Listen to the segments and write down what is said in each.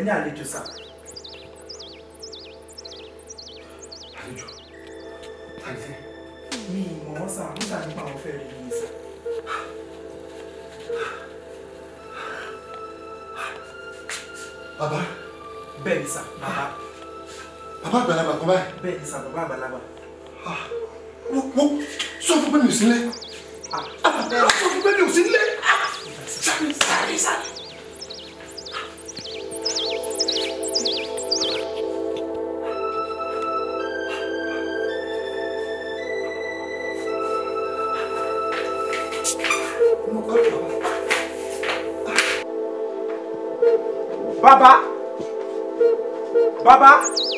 ní àlejò sá. àlejò tàbí sí. mi ì mọ̀ wọ́n sá nígbà nípa àwọn fẹ́ rí yín sá. bàbá bẹ́ẹ̀ ni sá bàbá bàbá àgbàlagbà kan báyìí. bẹ́ẹ̀ ni sá bàbá àgbàlagbà. mo mo sọ fún pé mi ò sí nílé. sọ fún pé mi ò sí nílé. sáré sáré sáré. bàbá bàbá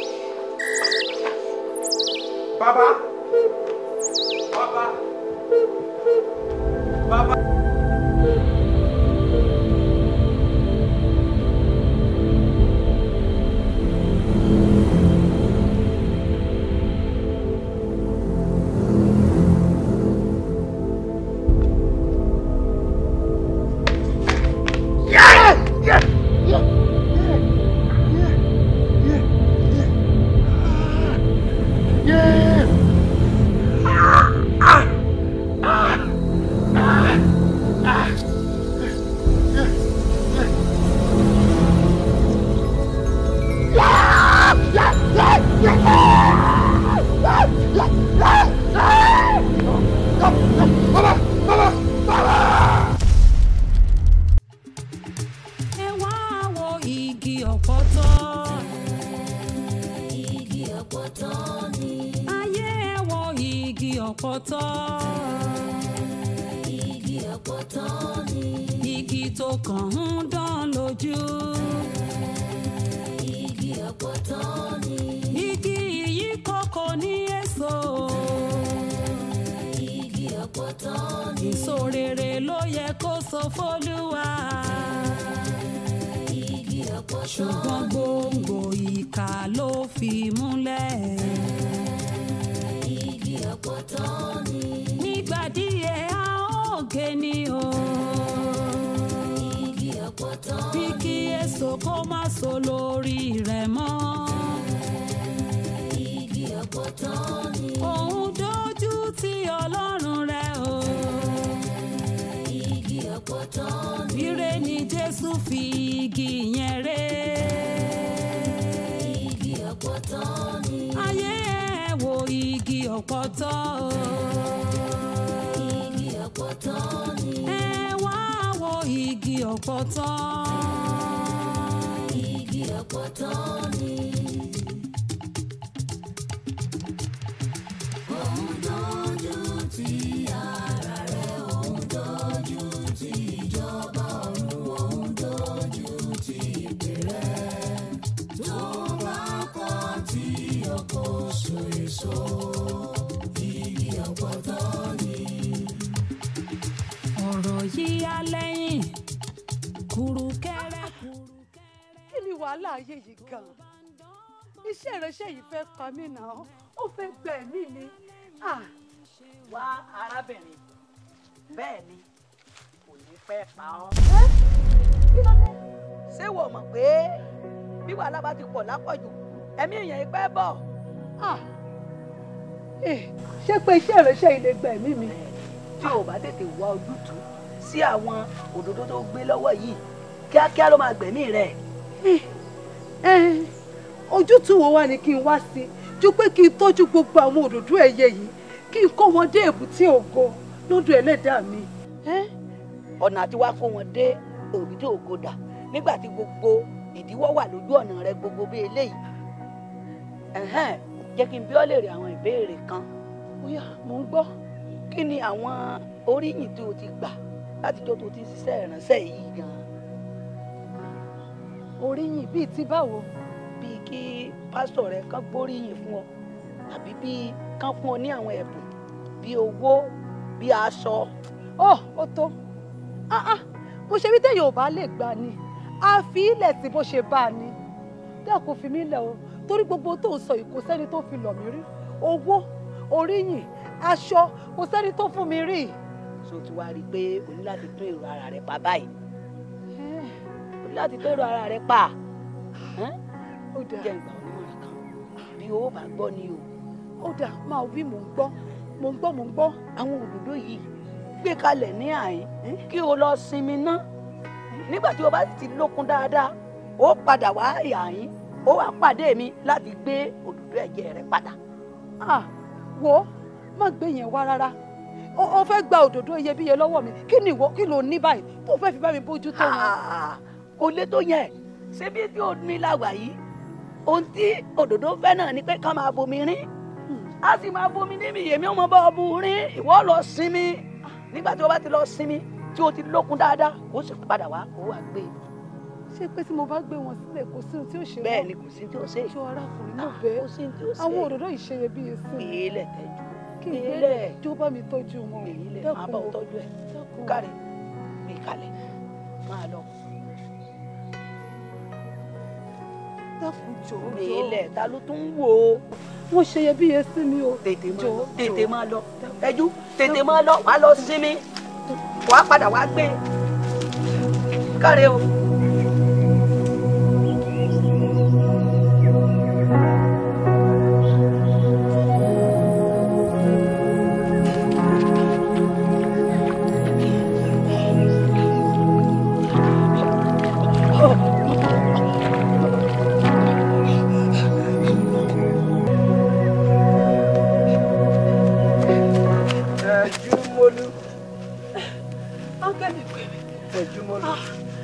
bàbá bàbá bàbá. ẹ wá wo igi ọ̀pọ̀tọ́. igi ọ̀pọ̀tọ́ ni. ayé ẹ wo igi ọ̀pọ̀tọ́. igi ọ̀pọ̀tọ́ ni. igi tó kàn ń dán lójú. igi ọ̀pọ̀tọ́ ni. igi yìí kọ́kọ́ ní èso. igi ọ̀pọ̀tọ́ ni. èso rere ló yẹ kó so fólúwa. igi ọ̀pọ̀tọ́ ṣùgbọ́n gbòǹgbò ìkà ló fi múlẹ̀. igi ọ̀pọ̀tọ́ ni. nígbà díẹ̀ a ó gé ni o. igi ọ̀pọ̀tọ́ bí kí èso kó má so lórí rẹ̀ mọ́. igi ọ̀pọ̀tọ́ ni. òun dojú ti ọlọ́run rẹ̀ o. igi ọ̀pọ̀tọ́ ni. ire ni jésù fi igi yẹn ré. igi ọ̀pọ̀tọ́ ni. ayé ẹ wo igi ọ̀pọ̀tọ́ o. igi ọ̀pọ̀tọ́ ni. ẹ wá wo igi ọ̀pọ̀tọ́. igi ọ̀pọ̀tọ́ ni. òun dojú ti ara rẹ̀ òun dojú ti ìjọba ọ̀run òun dojú ti ìpè rẹ̀ tó bá kọ̀ tí ọkọ̀ so èso igi ọ̀pọ̀tọ́ ni. ọ̀rọ̀ yìí á lẹ́yìn kùrùkẹ́rẹ́ kùrùkẹ́rẹ́. kí ni wàhálà ayé yìí gan-an iṣẹ́ ìránṣẹ́ yìí fẹ́ pa mí náà ó fẹ́ gba ẹ̀mí mi Ah, wá arábìnrin bẹ́ẹ̀ ni kò ní pẹ́ pa ọ́. kí ló dé ṣé wò mọ̀ pé bí wàhálà bá ti pọ̀ lápọ̀jù ẹ̀mí èèyàn yìí pẹ́ bọ̀. Ah, eh, ṣé pé iṣẹ́ ìránṣẹ́ yìí lè gba ẹ̀mí mi tí o bá tètè wá ojútùú sí àwọn òdòdó tó gbé lọ́wọ́ yìí kíákíá ló máa gbẹ̀mí rẹ̀. Eh, eh, ojútùú wo wá ni kí n wá sí ju pé kí n tọ́jú gbogbo àwọn òdòdó ẹ̀yẹ yìí kí n kó wọn dé èbúté ògo lọ́dọ̀ ẹlẹ́dàá mi. Eh? ọ̀nà àti wá kó wọn dé òrùdé ògodà nígbà tí gbogbo ìdíwọ́ wà lójú ọ̀nà rẹ gbogbo bí eléyìí. Ẹ̀hẹ́n, jẹ́ kí n bí ọ́ lè rí àwọn ìbéèrè kan. Óyá, mò ń gbọ́. kí ni àwọn oríyìn tí o ti gbà látijọ́ tó ti ń ṣiṣẹ́ ìránṣẹ́ yìí gan-an. oríyìn bíi ti báwo. bíi kí pásítọ̀ rẹ kán gbóríyìn fún ọ tàbí bíi kán fún ọ ní àwọn ẹ̀bùn bíi owó bíi aṣọ. ọ ó tó Ah, ah, bó ṣe wí téèyàn ò bá lè gbà ni a fi ilẹ̀ tí bó ṣe bá a ni dákun fi mí lẹ̀ o torí gbogbo tó ń sọ yìí kò sẹ́ni tó fi lọ̀ mí rí owó oríyìn aṣọ kò sẹ́ni tó fún mi rí. so ti wá rí i pé o ní láti tún èrò ara rẹ pa báyìí o ní láti tún èrò ara rẹ pa Ẹ́n? ó dáa jẹ́ ìgbà onímọ̀ràn kan bí o bá gbọ́ ni o ó dáa máa wí mò ń gbọ́ mò ń gbọ́ mò ń gbọ́ àwọn òdòdó yìí gbé kalẹ̀ ní àyín kí o lọ sinmi ná nígbà tí o bá ti lókun dáadáa ó padà wá àyín ó wá pàdé mi láti gbé òdòdó ẹ̀jẹ̀ rẹ padà. ah wo má gbé yẹn wá rárá o o fẹ́ gba òdòdó iyebíye lọ́wọ́ mi kí ni ìwọ kí ló ní báyìí tó fẹ́ fi bá mi bójú tó wọn. Ah, kò lè tó yẹn ṣé bí tí o ní làwà yìí ohun tí òdòdó fẹ́ náà ni pé ká máa bomi rín a sì máa bomi níbi yèmí ọmọ bá ọbù rín ìwọ lọ sinmi nígbà tí o bá ti lọ sinmi tí o ti lókun dáadáa kó sì padà wá kó wá gbé e. ṣé pé tí mo bá gbé wọn sílẹ̀ kò sí ohun tí ó ṣe bẹ́ẹ̀ wọ́n? ni kò sí tí o ṣe ṣé arákùnrin náà kò bẹ́ẹ̀ sí tí o ṣe àwọn òdòdó yìí ṣe iyebíye sí mi gbélé tẹ́jú kí n gbélé gbélé jó bá mi tọ́jú wọn gbélé máa dẹ́kun bá o, ọ tọ́jú ẹ̀ dẹ́kun o. kárí mi kalẹ̀ máa lọ dẹ́kun jọ̀ọ́ gbélé jọ̀ọ́ ta ló tún wò ó. wọ́n ṣe iyebíye sí mi o tètè máa lọ Jọ̀ọ́, tètè jọ̀ọ́. máa lọ ẹjú tètè máa lọ wàá lọ sinmi wàá padà wàá gbé káre o. Tẹ̀júmọ́lú. áńgẹ́lì pè mí Tẹ̀júmọ́lú.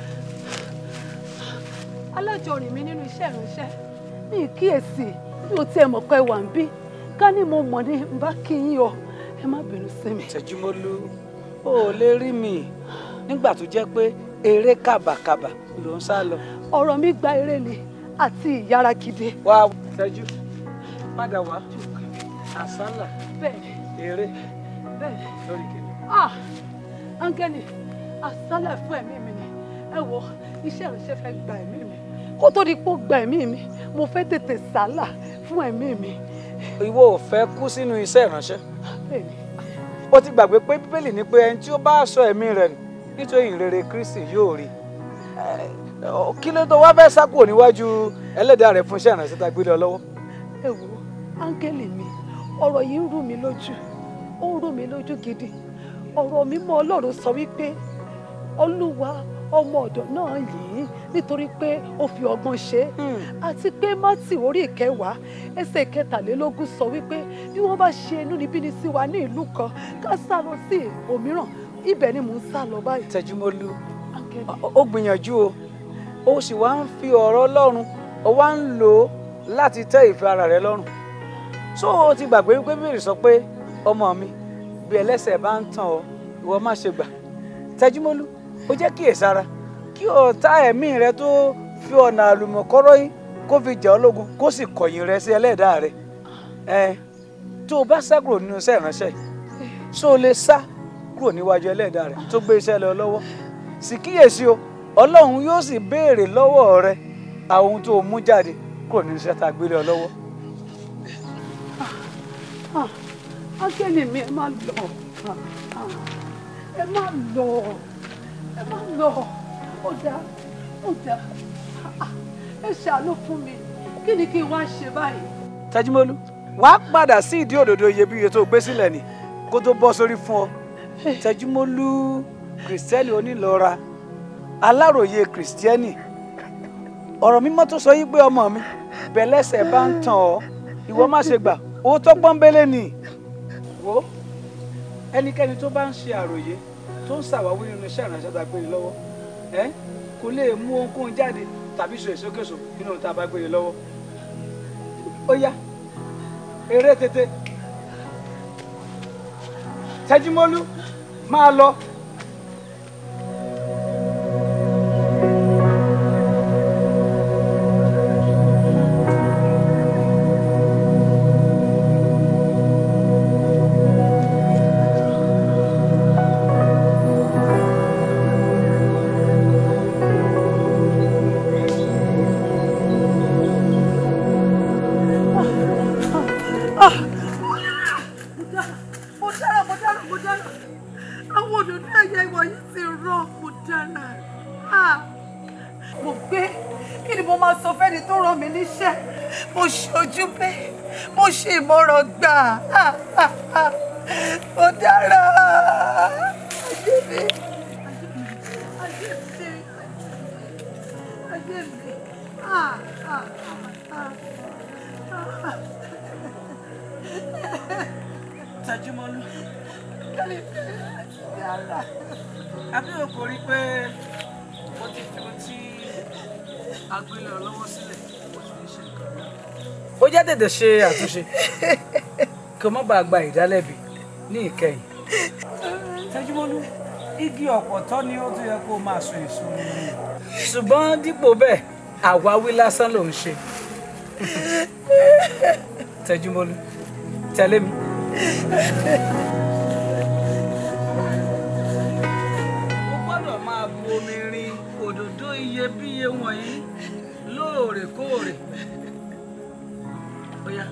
alájọrìn mi nínú iṣẹ́ ìránṣẹ́ mi ì kíyèsí bí o tiẹ̀ mọ̀ pé wà ń bí ká ní mo mọ̀ ní n bá kí yín o ẹ má bínú sí mi. Tẹ̀júmọ́lú ó ò lè rí mi nígbà tó jẹ́ pé eré kàbàkàbà ló ń sá lọ. ọ̀rọ̀ mi gba eré ni àti ìyára gidi. wá tẹ́jú padà wá àsálà bẹ́ẹ̀ni eré bẹ́ẹ̀ni lórí kìnìún. ah áńgẹ́lì àsálẹ̀ fún ẹ̀mí mi ni ẹ wo iṣẹ́ ìránṣẹ́ fẹ́ gba ẹ̀mí mi kó tó di pé ó gba ẹ̀mí mi mo fẹ́ tètè sálà fún ẹ̀mí mi. ìwọ ò fẹ́ kú sínú iṣẹ́ ìránṣẹ́ bẹ́ẹ̀ni ó ti gbàgbé pé bíbélì ní pé ẹni tí ó bá sọ ẹ̀mí rẹ̀ nù nítorí ìrere kristi yóò rí Ẹ, ọ, kí ló tó wá fẹ́ sá kúrò níwájú ẹlẹ́dàá rẹ̀ fún iṣẹ́ ìránṣẹ́ tá a gbé lé ọ lọ́wọ́. ẹ wo áńgẹ́lì mi ọ̀rọ̀ yìí ń rú mi lójú ó ń rú mi lójú gidi ọ̀rọ̀ mímọ́ ọlọ́run sọ wípé olúwa ọmọ ọ̀dọ̀ náà yìí nítorí pé ó fi ọgbọ́n ṣe é àti pé mátì orí ìkẹwàá ẹsẹ̀ kẹtàlélógún sọ wípé bí wọ́n bá ṣe inúnibíni sí wa ní ìlú kan ká sá lọ sí òmíràn ibẹ̀ ni mò ń sá lọ báyìí. Tẹ̀júmọ́lú áńgẹ́lì ó- ó gbìyànjú o ó sì wá ń fi ọ̀rọ̀ ọlọ́run ó wá ń lò ó láti tẹ́ ìfẹ́ ara rẹ lọ́rùn so o ti gbàgbé wípé bèrè sọ pé ọmọ mi bí ẹlẹ́sẹ̀ bá ń tàn ọ́ ìwọ má ṣe gbà Tẹ̀júmọ́lú ó jẹ́ kíyèsára kí ọ̀tá ẹ̀mí rẹ tó fi ọ̀nà àlùmọ̀kọ́rọ́ yín kó fi jà ọ́ lógun kó sì kọ̀yìn rẹ sí ẹlẹ́dàá rẹ ẹ tó o bá sá kúrò nínú iṣẹ́ ìránṣẹ́ yìí so o lè sá kúrò níwájú ẹlẹ́dàá rẹ tó gbé iṣẹ́ lọ lọ́wọ́ sì kíyèsí o ọlọ́run yóò sì béèrè lọ́wọ́ rẹ àwọn ohun tó o mú jáde kúrò nínú iṣẹ́ tá a gbélé ọ lọ́wọ́. Ah, áńgẹ́lì mi ẹ má lọ Ah, ah, ẹ má lọ ẹ má lọ ó dáa ó dáa Ah, ah, ẹ ṣàánú fún mi kí ni kí n wá ṣe báyìí. Tẹ́júmọ́lú wàá padà sí ìdí òdòdó iyebíye tó o gbé sílẹ̀ ni kó tó bọ́ sórí fún ọ Tẹ́júmọ́lú kìrìsìtẹ́nì onílọ́ra aláròye kìrìsìtẹ́nì ọ̀rọ̀ mímọ́ tó sọ yín pé ọmọ mi bẹ̀lẹ́sẹ̀ bá ń tàn ọ́ ìwọ má ṣe gbà owó tó pọ́nbélé ni wo ẹnikẹ́ni tó bá ń ṣe àròyé tó ń ṣàwáwí nínú iṣẹ́ ìránṣẹ́ tá a gbé ni lọ́wọ́ ẹ kò lè mú ohunkóhun jáde tàbí sọ èsókèso nínú ohun tá a bá gbé ni lọ́wọ́ ó yá eré tètè Tẹ́júmọ́lú máa lọ. mo dára mo dára mo dára àwọn òdòdó mo máa sọ fẹ́ni tó rán mi níṣẹ́ mo ṣe ojú bẹ́ẹ̀ mo ṣe ìmọ̀ràn gbà Ah, ah, ah. mo dára ajé mi ajé mi ajé mi Ah, ah, ah, ah. Tẹjúmọ́lú Kẹ́lí dára. àbí o kò rí pé mo ti fi ohun tí agbélé ọlọ́wọ́ sílẹ̀ mo ti fi ṣe nǹkan. ó jẹ́ tètè ṣe àtúnṣe kí o má bàa gba ìdálẹ́bi ní ìkẹyìn. Tẹjúmọ́lú igi ọ̀pọ̀tọ́ ni ó tún yẹ kó o máa so èso nínú. ṣùgbọ́n dípò bẹ́ẹ̀ àwáwí lásán ló ń ṣe. Tẹjúmọ́lú tẹ̀lé mi. o gbọ́dọ̀ máa bu omi rin òdòdó iyebíye wọ̀nyí lóòrèkóòrè. Ó yá.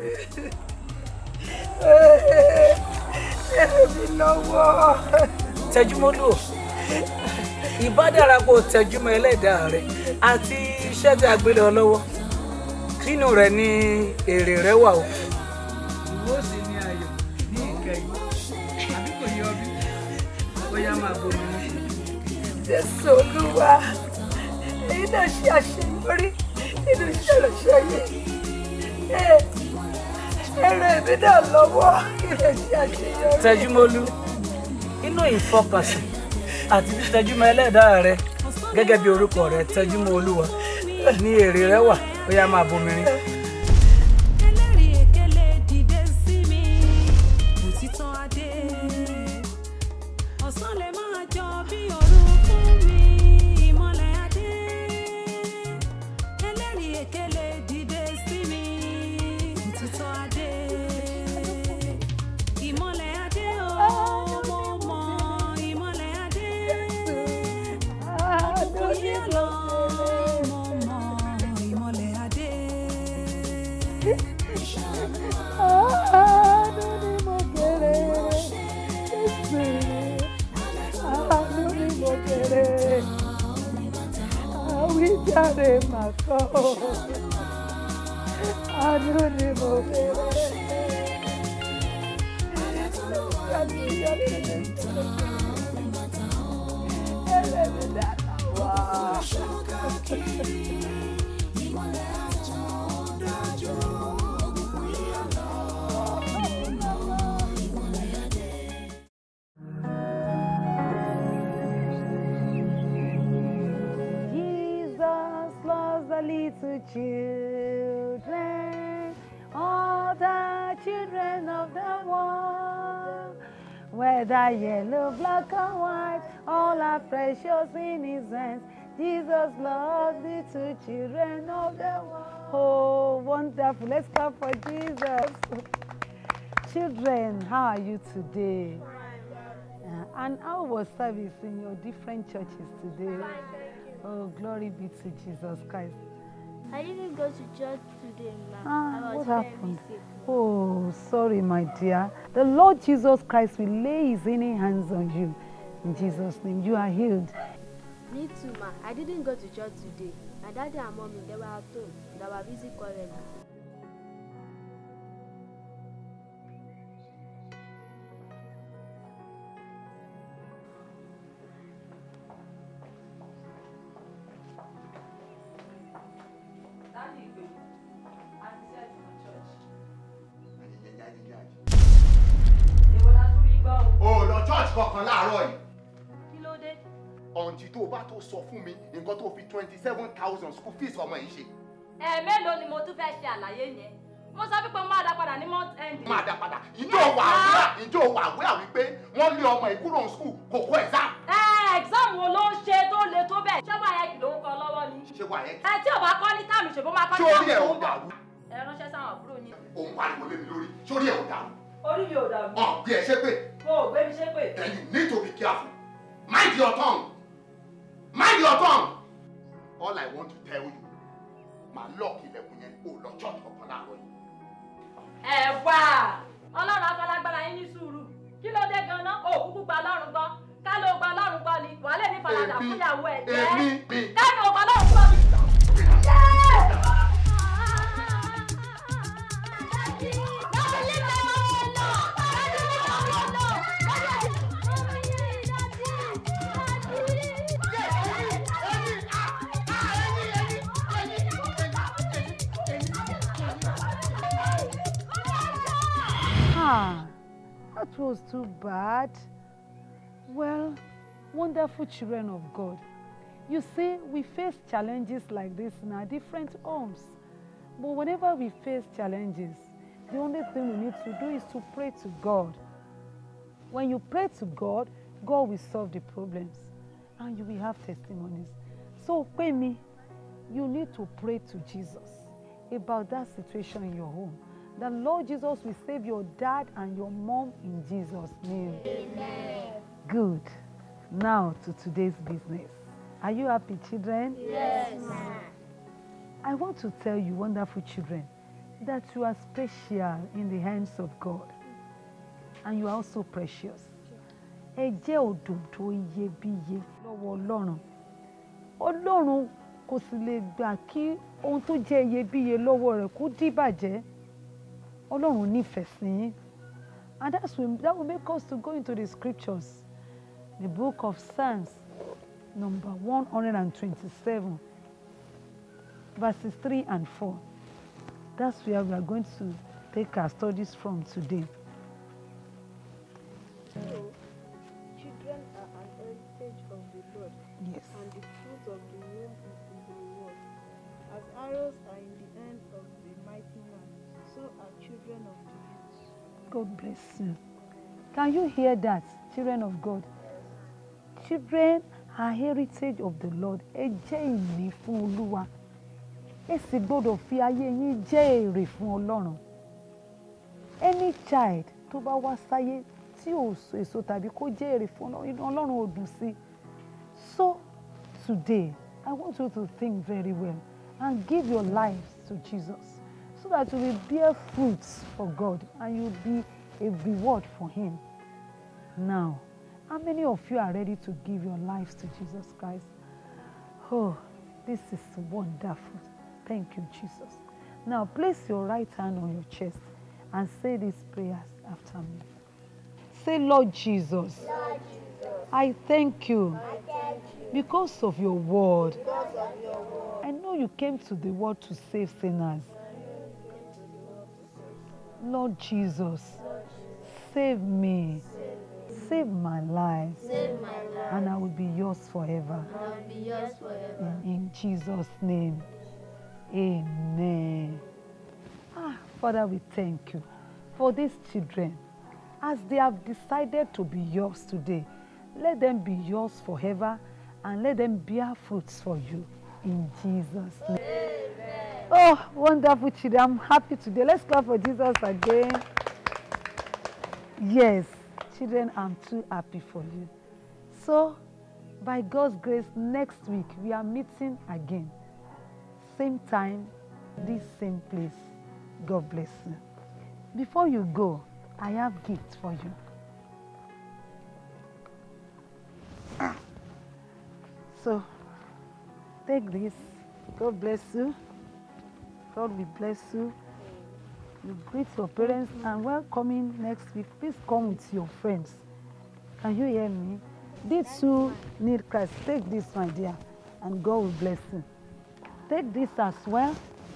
mi lọ́wọ́. tẹjúmọ́lú o ìbá dára kó o tẹjúmọ́ ẹlẹ́dàá rẹ àti iṣẹ́ tí a gbé lọ lọ́wọ́ nínú rẹ̀ ni èrè rẹ wà o. ìwọ sì ni ayọ̀ ní ìkẹyìn àbí kò yọ bí bóyá máa bomi ní. Jésù Olúwa èyí náà ṣe àṣeyọrí nínú iṣẹ́ ìránṣẹ́ yìí. Ẹ- Ẹrẹ mi náà lọ́wọ́ kí lè ṣe àṣeyọrí. tẹjúmọ́lú inú ìfọkànsìn àti títẹjúmọ́ ẹlẹ́dàá rẹ gẹ́gẹ́ bí orúkọ rẹ tẹjúmọ́ olúwa ní èrè rẹ wà bóyá máa bomi rin. ẹlẹ́rìí èkélé dìde sí mi òtítọ́ adé ọ̀sán lè máa jọ bí òru fún mi ìmọ̀lẹ̀ adé ẹlẹ́rìí èkélé dìde sí mi òtítọ́ adé ìmọ̀lẹ̀ adé o mo mọ ìmọ̀lẹ̀ adé òkùnkùn yẹn lọ mo mọ ìmọ̀lẹ̀ adé. Àánú ni mo kéré. Jésù. Àánú ni mo kéré. Àwíjàre màá kọ́. Àánú ni mo kéré. Ẹlẹ́dàá wá. Jesus loves the little children, all the children of the world. Whether yellow, black, or white, all are precious in His hands. Jesus loves the two children of the world. Oh, wonderful. Let's clap for Jesus. Children, how are you today? Uh, and how was service in your different churches today? Oh, glory be to Jesus Christ. I didn't go to church today, ma. Ah, I was what very happened? sick. Oh, sorry, my dear. The Lord Jesus Christ will lay his healing hands on you. In Jesus' name, you are healed. Me too, ma. I didn't go to church today. My daddy and mommy, they were at home. They were busy calling. o lọ church kankan láàárọ̀ yìí kí ló dé. ọ̀ǹtí tó o bá tó sọ fún mi nǹkan tó fi twenty seven thousand school fees ọmọ yìí ṣe ẹ̀ẹ̀mélòó ni mo tún fẹ́ ṣe àlàyé yẹn mo sọ pé mo máa dá padà ní month end. máa dá padà ìjọ wà àwúrà ìjọ wà àwúrà wípé wọ́n lé ọmọ ìkúrò ní school kò kó exam ẹ exam wo ló ń ṣe tó le tó bẹ́ẹ̀ ṣé wàá yẹ kí ló ń kọ lọ́wọ́ ni. ṣé wà yẹn ẹ tí ò bá kọ́ ní táàmù ṣèbó máa kọ́ ṣé ní orí ẹ̀ táàmù ò tó ń bọ̀. dàrú ẹ ránṣẹ́ sáwọn àbúrò yín. òun pariwo lé mi lórí ṣé orí ẹ̀ ò dàrú orí mi ò dàrú. ọ̀ bí ẹ ṣe pé mo ò gbé mi ṣe pé. then you need to be careful mind your tongue mind your tongue all I want to tell you màá lọ́ọ̀kì ilẹ̀kùn yẹn kó o lọ church kankan láàárọ̀ yìí. ẹ wá ọlọ́run afọlágbára yín ní sùúrù kí ló dé ganan ó kúkú gba ọlọ́run gbọ́ ká ló gba ọlọ́run gbọ́ ni wàá lè ní faradà fún ìyàwó ẹ̀ jẹ́ èmi mi ká ní o gba ọlọ́run gbọ́ ni. Ah, that was too bad. Well, wonderful children of God. You see, we face challenges like this in our different homes. But whenever we face challenges, the only thing we need to do is to pray to God. When you pray to God, God will solve the problems and you will have testimonies. So, Kwemi, you need to pray to Jesus about that situation in your home. The Lord Jesus will save your dad and your mom in Jesus' name. Amen. Good. Now to today's business. Are you happy, children? Yes. I want to tell you, wonderful children, that you are special in the hands of God. And you are also precious. Ẹ jẹ́ òdòdó iyebíye lọ́wọ́ Ọlọ́run. Ọlọ́run kò sì lè gbà kí ohun tó jẹ́ iyebíye lọ́wọ́ rẹ̀ kó dìbàjẹ́. Ọlọ́run nífẹ̀ẹ́ sí yín. And that's will, that will make us to go into the scriptures. The book of Psalms, number 127, verses 3 and 4. That's where we are going to take our studies from today. So, children are an heritage of the Lord, Yes. and the fruit of the womb is his reward. As arrows are in the hand of the mighty man, so are children of the youth. God bless you. Can you hear that, children of God? Children are heritage of the Lord. Ẹ jẹ́ ìní fún Olúwa. Ẹ sì gbọ́dọ̀ fi ayé yín jẹ́ èrè fún Ọlọ́run. Any child tó bá wá sáyé tí ò so èso tàbí kó jẹ́ èrè fún Ọlọ́run, inú Ọlọ́run ò dùn sí. So today, I want you to think very well and give your lives to Jesus so that you will bear fruits for God and you will be a reward for Him. Now, how many of you are ready to give your lives to Jesus Christ? Oh, this is wonderful. Thank you, Jesus. Now, place your right hand on your chest and say these prayers after me. Say, Lord Jesus, I thank you because of your word. I know you came to the world to save sinners. Lord Jesus, save me, save my life, Save my life. and I will be yours forever. I will be yours forever. In, in Jesus' name, amen. Ah, Father, we thank you for these children. As they have decided to be yours today, let them be yours forever and let them bear fruits for you. In Jesus' name. Oh, wonderful children. I'm happy today. Let's clap for Jesus again. Yes, children, I'm too happy for you. So, by God's grace, next week we are meeting again. Same time, this same place. God bless you. Before you go, I have gifts for you. Ah. So, take this. God bless you. God will bless you. You greet your parents and welcoming next week. Please come with your friends. Can you hear me? These two need Christ. Take this, my dear, and God will bless you. Take this as well.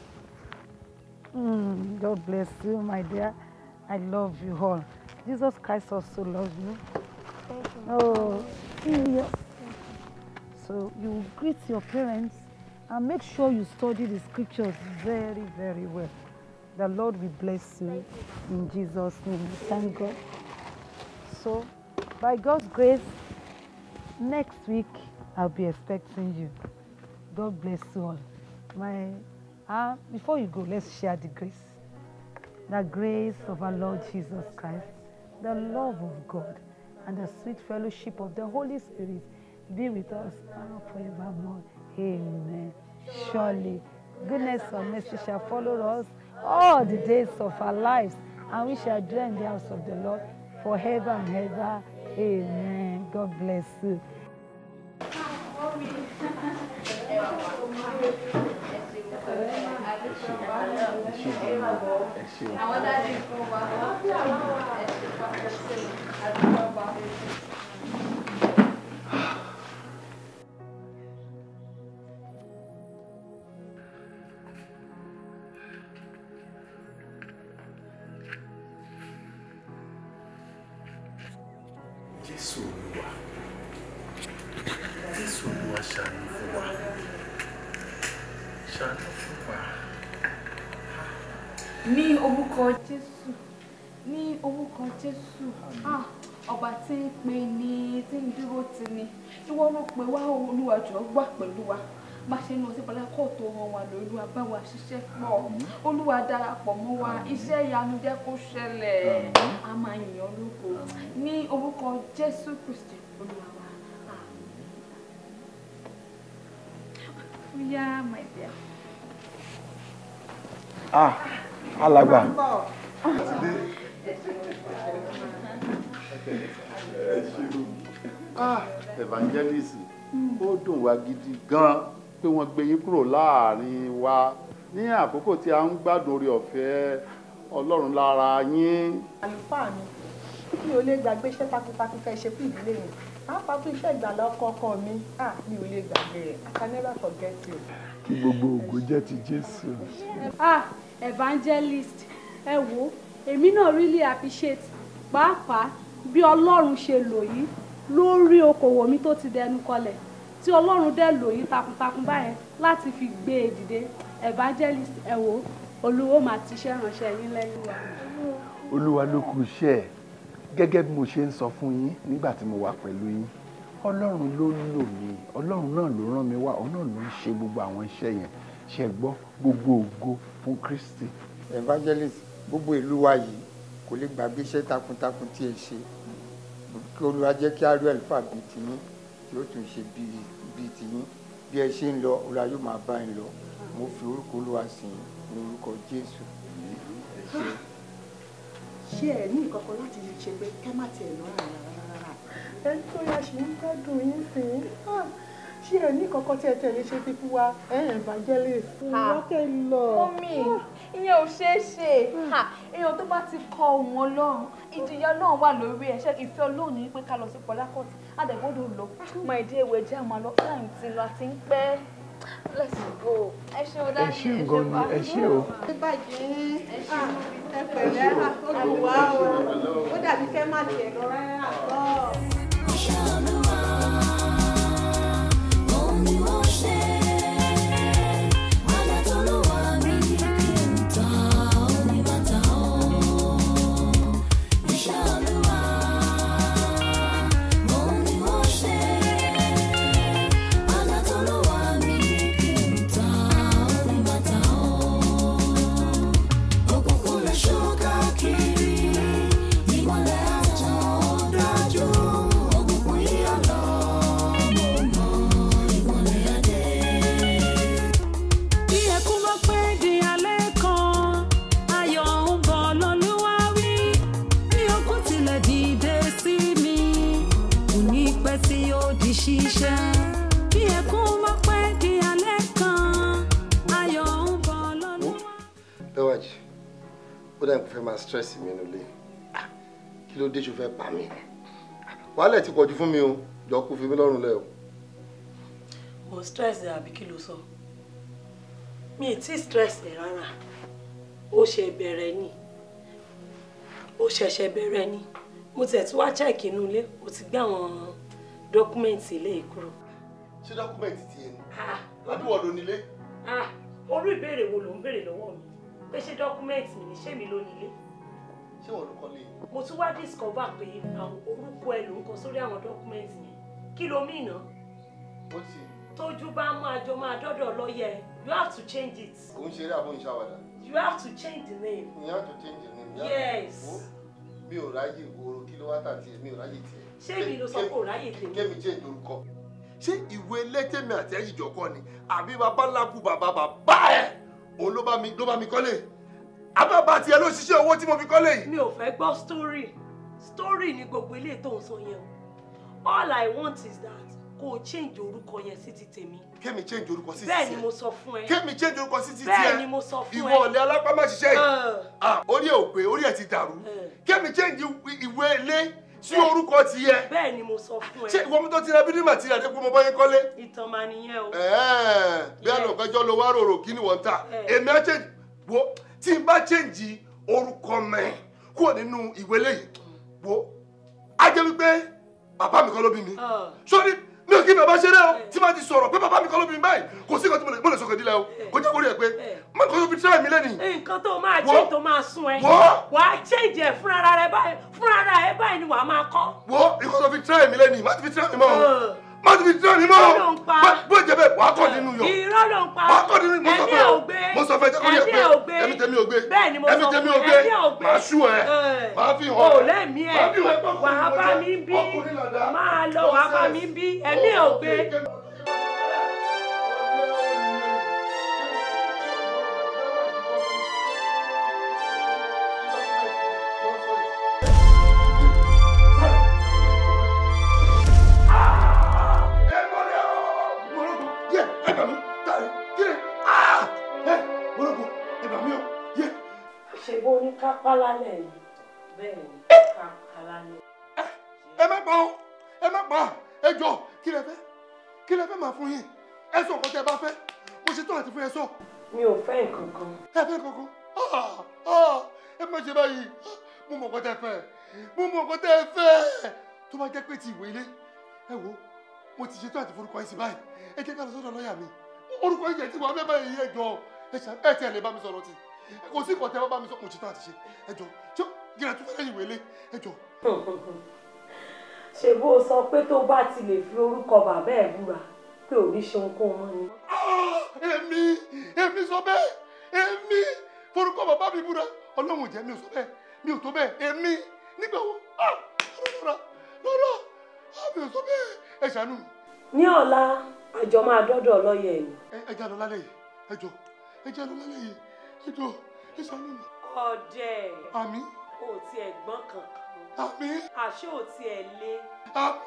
Mm, God bless you, my dear. I love you all. Jesus Christ also loves you. Oh, yes. So you greet your parents and make sure you study the scriptures very, very well. The Lord will bless you in Jesus' name. Thank God. So, by God's grace, next week I'll be expecting you. God bless you all. My, uh, before you go, let's share the grace. The grace of our Lord Jesus Christ, the love of God, and the sweet fellowship of the Holy Spirit be with us now forevermore. Amen. Surely, goodness and mercy shall follow us all the days of our lives, and we shall dwell in the house of the Lord forever and ever. Amen. God bless you. àwọn dájú fún wa ẹ ṣe pàtàkì àdúgbò bá mi. jésù olúwa jésù olúwa ṣàánú fún wa ṣàánú fún wa. ní orúkọ jésù ní orúkọ jésù ah ọba tí ń pè ní tí ń dúró tì ní ìwọ ló pè wá olúwa jọ̀ọ́ gbà pẹ̀lú wa má ṣe ní ọtí bọlá kó tó ràn wá lórí wa bá wa ṣiṣẹ́ pọ̀ olúwa darapọ̀ mọ́ wa iṣẹ́ ìyanu jẹ́ kó ṣẹlẹ̀ a máa yìn ọ́ lógo ní orúkọ jésù kristi olúwa wa Oya, my dear. ah alàgbà ah evangelist ó dùn wá gidi gan pé wọ́n gbé yín kúrò láàrin wa ní àkókò tí a ń gbádùn orí ọ̀fẹ́ ọlọ́run lára yín. àlùfáà mi mi ò lè gbàgbé iṣẹ́ takuntakun fẹ́ ṣe fún ìdílé mi pàápàá fún iṣẹ́ ìgbàlá ọkọ ọkọ mi ah mi ò lè gbàgbé rẹ̀ I can never forget you. kí gbogbo ògo jẹ́ ti jésù. ah evangelist ẹ wo èmi náà really appreciate pàápàá bí ọlọ́run ṣe lò yín lórí okòwò mi tó ti dẹnu kọlẹ̀ tí ọlọ́run dẹ̀ lò yín takuntakun báyẹn láti fi gbé e dìde evangelist ẹ wo olúwo máa ti ṣe ránṣẹ́ yín lẹ́yìn wa. olúwa ló kù iṣẹ́ ẹ̀ gẹ́gẹ́ bí mo ṣe ń sọ fún yín nígbà tí mo wà pẹ̀lú yín ọlọ́run ló lò mí ọlọ́run náà ló rán mi wá ọlọ́run ló ń ṣe gbogbo àwọn iṣẹ́ yẹn ṣe gbọ́ gbogbo ògo fún kristi. evangelist gbogbo ìlú wa yìí kò lè gbàgbé iṣẹ́ takuntakun tí ẹ ṣe kí olúwa jẹ́ kí ariel fà bíi tiyín yóò tún ṣe bíi bíi tiyín bí ẹ ṣe ń lọ olúwa yóò máa bá yín lọ mo fi orúkọ olúwa sìn yín ní orúkọ jésù. ṣé ẹ ní nǹkan kan láti ṣe pé ká má tiẹ̀ lọ rà rárá. ẹni tó yà ṣì ń gbádùn yín sí i Ah, ṣé ẹ ní nǹkan kan tí ẹ tẹ̀lé ṣe fi fún wa ẹ evangelist. ìrọ́kẹ́ lọ. Mọ́mì, ìyẹn ò ṣeé ṣe. Ha, Èèyàn tó bá ti kọ ohun Ọlọ́run, ìjìyà Ọlọ́run wà lórí ẹ̀. Ṣé ìfẹ́ Ọlọ́run ní pé ká lọ sí Port Harcourt? Adẹ̀gbọ́dọ̀ lọ. Mọ ìdí ewé jẹ́ àmọ́ lọ. Láì tí lọ àti ń pẹ́. Let's go. Ẹ ṣe o ẹ dájú. ṣé gan ni ẹ ṣé o. ẹ bàjẹ́ ẹ pẹ̀lẹ́ olùwà o ó dàbí kẹ́ má tiẹ̀ lọ rárá àtọ́. òun ni wọ́n ṣe wájà tó ló wà ní kí n ta oníbàtà o. Iṣẹ́ Olúwa òun ni wọ́n ṣe wájà tó ló wà ní kí n ta oníbàtà o. Òkùnkùn lè ṣó káàkiri ìmọ̀lẹ̀ àtàn dájú òkùnkùn yíyọ lọ. Bí ẹkún bá pẹ́ di alẹ́ kan, ayọ̀ ń bọ̀ lọ́lúwa wí. Bí okùn tilẹ̀ dìde sí mi, kò ní pẹ́ tí yóò di ṣíṣẹ́. Bí ẹkún bá pẹ́ di alẹ́ kan, ayọ̀ ń bọ̀ lọ́lúwa. Bẹ́wàjì, ó dà kó fẹ́ máa stress mi nílé. Ah, Kí ló dé ṣo fẹ́ pa mí? Wàhálà ti pọ̀jù fún mi o, jọ kó fi mí lọ́rùn lẹ̀ o. mo stress ẹ àbí kí ló sọ mi ì tí stress ẹ rárá ó ṣe bẹ̀rẹ̀ ni ó ṣẹ̀ṣẹ̀ bẹ̀rẹ̀ ni mo tẹ̀ tí wá check inú ilé mo ti gbé àwọn dọ́kúmẹ̀ntì ilé yìí kúrò. Ṣé dọ́kúmẹ̀ntì ti ẹni? Ládùúgbò ló nílé. Ah, orú ìbéèrè wo ló ń béèrè lọ́wọ́ mi pé ṣé dọ́kúmẹ̀ntì mi ni ṣé mi ló nílé Ṣé wọ́n ló kọ́ lé? mo tún wá discover pé àwọn orúkọ ẹ ló ń kọ sórí àwọn dọ́kúmẹ̀ntì yẹn kí ló mí ná Ó ti tójú bá máa jọ máa dọ́dọ̀ lọ́yẹ you have to change it kò ń ṣeré àbọ̀ ìṣàwàdà. you have to change the name. Ìyá tó change ní ìyá. Yes. Wo, Mi ò ráyè ìwòrò kí ló wá tà tiẹ̀, mi ò ráyè tiẹ̀. ṣé mi ló sọ pé ò ráyè tèmi. Kémi change orúkọ. Ṣé ìwé lẹ́tẹ̀mí àti ẹ̀yìnjọ kọ́ ni? Àbí bàbá ńlá kú bàbá bàbá ẹ̀? Òun ló bá mi ló bá mi kọ́lé. Àbábà tiẹ̀ ló ṣiṣẹ́ owó tí mo fi kọ́lé yìí. mi ò fẹ́ gbọ́ story story ni gbogbo ilé tó ń sọ yẹn o all i want is that kó o change orúkọ yẹn sí ti tèmi. Kémi change orúkọ sí ti bẹ́ẹ̀ tiẹ̀. ni mo sọ fún ẹ. Kémi change orúkọ sí ti tiẹ̀. bẹ́ẹ̀ ni mo sọ fún ẹ. Ìwọ ọ̀lẹ́ alápámá ṣiṣẹ́ yìí. Ẹ̀. Ah, Orí ẹ̀ ò pé, orí ẹ̀ ti dàrú. Kémi change ìwé ilé sí orúkọ tiẹ̀. bẹ́ẹ̀ ni mo sọ fún ẹ. Ṣé ìwọ mi tó ti ra bídí màtírà dé pé mo bá yín kọ́lé? ìtàn máa nìyẹn o. Ẹ̀ẹ́, bí àlọ́kọjọ́ ló wá rorò kí ni wọ́n ń tà. Èmi á change wo tí n bá change orúkọ mẹ́ kúrò nínú ìwé lẹ́yìn wo á jẹ́ wípé bàbá mi kọ́ ló bí mi sórí mi ò kí bàbá ṣeré o tí máa ti sọ̀rọ̀ pé bàbá mi kọ́ ló bí mi báyìí kò sí nǹkan tí mo lè- mo lè sọ̀kè dílé o kò jẹ́ kórìí ẹ̀ pé má kọ́ tó fi tíráì mi lẹ́nìí. nǹkan tó máa Wo. ṣe tó máa sún ẹ Wo. wàá change ẹ fúnra rẹ báyìí fúnra rẹ báyìí ni wàá máa kọ́. wo nǹkan tó fi tíráì mi lẹ́nìí má ti fi tíráì mi mọ́ o má ti fi tíráì mi mọ́ Irọ́ o ló ń pa. Bó- bó jẹ́ bẹ́ẹ̀ wàá kọ́ nínú yọ irọ́ ló ń pa wàá kọ́ nínú mo sọ ẹ̀mí fẹ́ ò o gbé mo sọ fẹ́ jẹ́ kórìí ẹ̀ ẹ̀mí pé ò gbé ẹ̀mí tẹ̀mí ò gbé bẹ́ẹ̀ ni mo ẹ̀mí sọ tẹ̀mí fún ò ẹ, gbé ẹ̀mí ò gbé màá ṣú ẹ Ẹ̀. màá fi hàn o ẹ́. lẹ́mìí ẹ̀ Màá fi hàn ẹ́ pé wàá bá mi bí máa lọ wàá bá mi bí ẹ̀mí ò gbé. yẹ ẹ gbà mí tàrí kí ni ah ẹ mọlọkọ ẹ gbà mí o yẹ. ṣe bó ní kápá lálẹ́ yìí bẹ́ẹ̀ ni kápá lálẹ́. ẹ má pa o ẹ má pa ẹ jọ kí lẹ fẹ́ kí lẹ fẹ́ máa fún yín ẹ sọ nǹkan tẹ bá fẹ́ mo ṣe tán àti fún ẹ sọ. mi ò fẹ́ nǹkan kan. ẹ fẹ́ kankan Ah, ah, ẹ má ṣe báyìí mo mọ̀ nǹkan tẹ fẹ́ mo mọ̀ nǹkan tẹ fẹ́ tó bá jẹ́ pé ti ìwé ilé ẹ wo mo ti ṣe tán àti forúkọ yín sí báyìí ẹ jẹ́ ká lọ sọ́dọ̀ lọ́ọ̀yà mi orúkọ yín jẹ́ tí wọ́n fẹ́ báyìí ẹ jọ ẹ ṣá ẹ tẹ̀ lè bá mi sọ̀rọ̀ tì kò sí nǹkan tẹ bá bá mi sọ mo ṣe tán àti ṣe ẹ jọ ṣé gíga tó fẹ́ lẹ́yìn ìwé ilé ẹ jọ. ṣe bó o sọ pé tó bá ti lè fi orúkọ bàbá ẹ̀ búra pé ò ní ṣe ohunkóhun mọ́ ni. èmi èmi sọ bẹ́ẹ̀ èmi forúkọ bàbá mi búra ọlọ́run ò jẹ́ mi ò sọ bẹ́ẹ̀ mi ò tó bẹ́ẹ̀ èmi nígbà wo ah rárá rárá ah mi ò sọ bẹ́ẹ̀ ẹ ṣàánú mi. ní ọ̀la àjọ máa dọ́dọ̀ lọ́yẹ̀ ẹ̀ ẹ ẹ já lọ lálẹ́ yìí ẹ jọ ẹ já lọ lálẹ́ yìí ẹ jọ ẹ ṣàánú mi. ọ̀dẹ̀ àmì ò tiẹ̀ gbọ́n kankan àmì àṣé ò tiẹ̀ lé. àmì.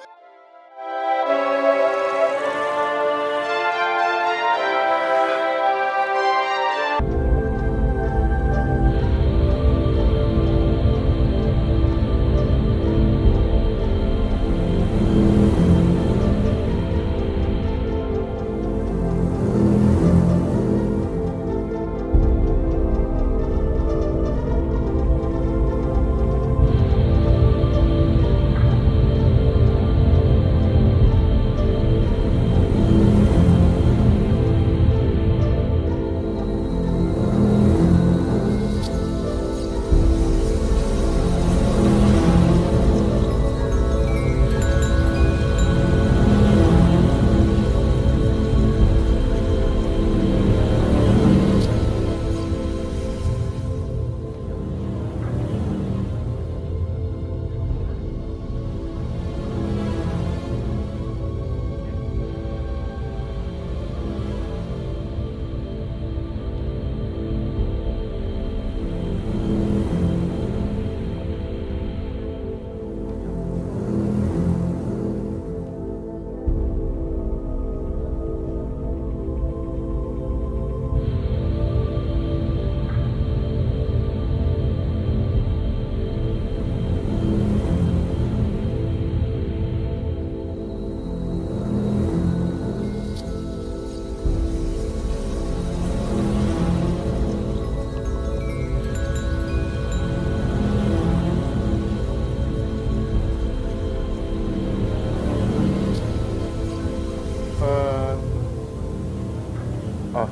Ah,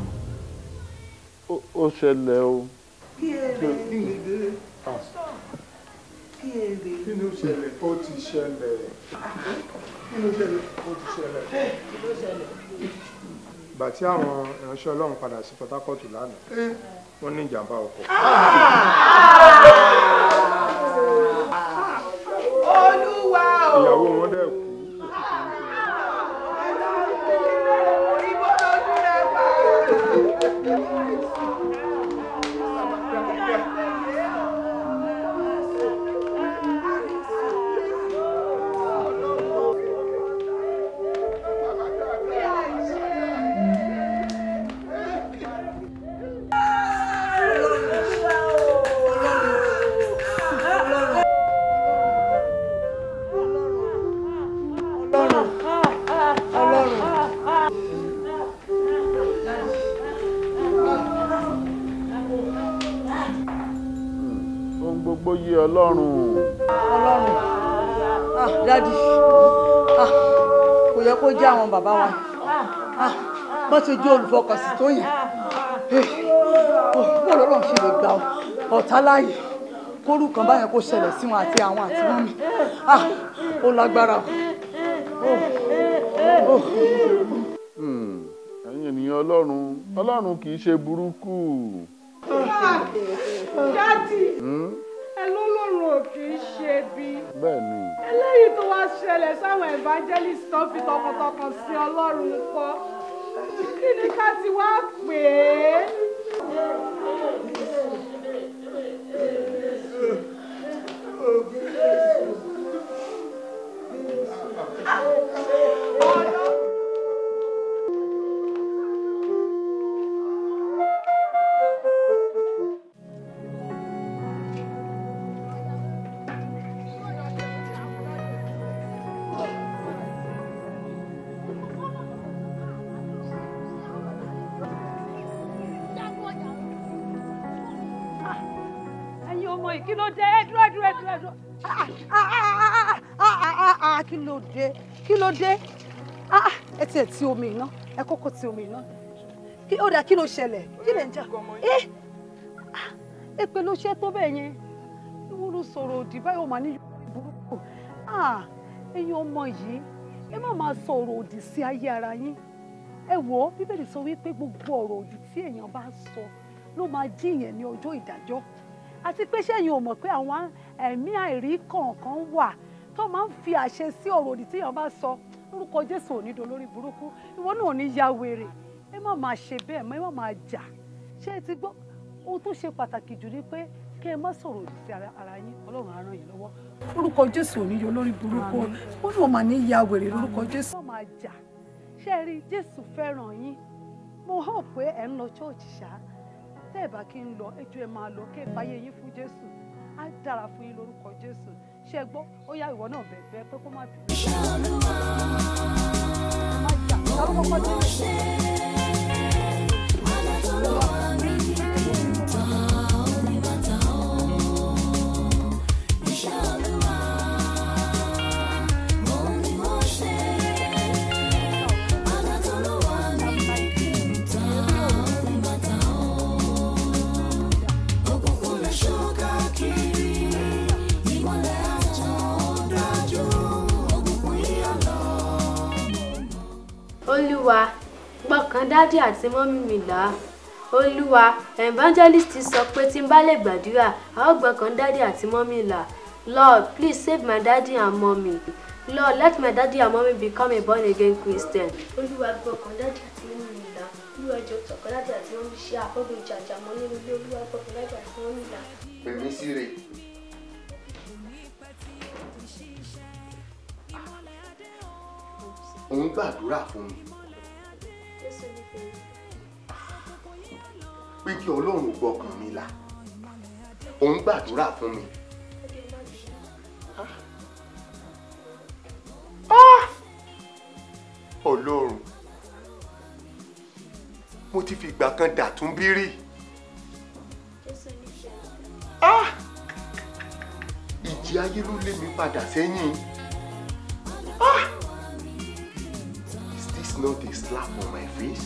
ó ó ṣẹlẹ̀ o. kí èrè Kí ni dé? Ah, kí èrè. Kí ló ṣẹlẹ̀? Ó ti ṣẹlẹ̀. Kí ló ṣẹlẹ̀? Ó ti ṣẹlẹ̀. ìgbà tí àwọn ìránṣẹ́ ọlọ́run padà sí Port Harcourt lánàá wọ́n ní ìjàmbá ọkọ̀. olúwa o. ìyàwó wọn dẹ̀ kú. Ohun gbogbo yé Ọlọ́run. ọlọ́run ah dádì ah kò yẹ kó jẹ́ àwọn bàbá wa ah bó ṣe jẹ́ olùfọkànsí tó yẹn bó lọ́rọ̀ ṣe lè gbà ọ̀tá láàyè kórú kan báyẹn kó ṣẹlẹ̀ sí wọn àti àwọn àti wọn mi ah ó lágbára o. Hmm, ẹ̀yin ènìyàn ọlọ́run ọlọ́run kì í ṣe burúkú. dádì Hmm, ẹ lọ́lọ́run ò kì í ṣe bí. bẹ́ẹ̀ ni eléyìí tó wá ṣẹlẹ̀ sáwọn evangelist tó fi tọkàntọkàn sí ọlọ́run kọ́ kí ni ká ti wá pè é. ẹ̀yin ọmọ yìí kí ló dé ẹ dúró dúró dúró dúró Ah, ah, ah, ah, ah, ah, ah, kí ló dé kí ló dé Ah, ah, ẹ tiẹ̀ ti omi iná ẹ kọ́kọ́ ti omi iná kí ó dà kí ló ṣẹlẹ̀ kí lè ń jà ẹ èpè ló ṣe tó bẹ́ẹ̀ yẹn ìwọ ló sọ̀rọ̀ òdì báyọ̀ mà ní burúkú Ah, ẹ̀yin ọmọ yìí ẹ má máa sọ̀rọ̀ òdì sí ayé ara yín ẹ wò ó bíbélì sọ wípé gbogbo ọ̀rọ̀ òdì tí èèyàn bá sọ ló máa jí ìyẹn ní ọjọ́ ìdájọ́ àti pé sẹ́yìn ò mọ̀ pé àwọn ẹ̀mí àìrí kọ̀ọ̀kan wà tó máa ń fi àṣẹ sí ọ̀rọ̀ òdì tí èèyàn bá sọ lórúkọ jésù ò ní do lórí burúkú ìwọ náà ò ní ya wèrè ẹ má máa ṣe bẹ́ẹ̀ mọ́ ẹ má máa jà ṣé ẹ ti gbọ́ ohun tó ṣe pàtàkì jù ni pé kí ẹ má sọ̀rọ̀ òdì sí ara ara yín ọlọ́run á ràn yín lọ́wọ́ lórúkọ jésù ò ní yọ lórí burúkú ó náà mà ní ya wèrè lórúkọ jésù. ẹ má máa jà ṣé ẹ rí jésù fẹ́ràn yín mo hàn pé ẹ ń lọ ṣọ́ọ̀ṣì ṣáá tẹ́ ẹ̀ bá kí ń lọ ẹjọ́ ẹ máa lọ kẹ́ ẹ fàyè yín fún jésù á dára fún yín lórúkọ jésù ṣé ẹ gbọ́ ó yá ìwọ náà bẹ̀ẹ̀ bẹ́ẹ̀ pé kó má bínú. ẹ má jà ta ló kọ́kọ́ dé. olúwa gbọ̀kàn dádì àti mọ́mí mi là á olúwa evangelist sọ pé tí n bá lè gbàdúrà a ó gbọ̀kàn dádì àti mọ́mí là lord please save my daddy and mommy lord let my daddy and mommy become a born again christian. olúwa gbọ̀kàn dádì àti mọ́mí mi là olúwa jọ tọkàn dádì àti mọ́mí ṣe àkọ́gbọ̀n ìjàjà mọ́ nínú ilé olúwa gbọ̀kàn dádì àti mọ́mí là. pèmí síre òun gbàdúrà fún mi pé kí ọlọ́run gbọ́kàn mi là òun gbàdúrà fún mi. Ah! ọlọ́run mo ti fi ìgbà kan dàtún bí rí. Ah! ìjì ayé ló lé mi padà sẹ́yìn. Ah! Is this not a slap on my face?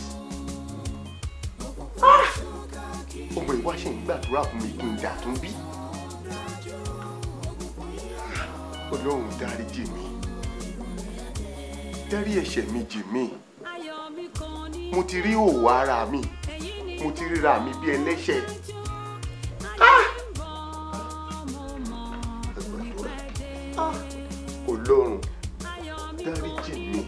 Ah! ọmọ ìwá ṣe ń gbàdúrà fún mi kí n dàtún bí. ọlọ́run dáríjì mi dárí ẹ̀ṣẹ̀ mi jì mí mo ti rí òwò ara mi mo ti ríra mi bí ẹlẹ́ṣẹ̀. Ah! ọlọ́run dáríjì mi.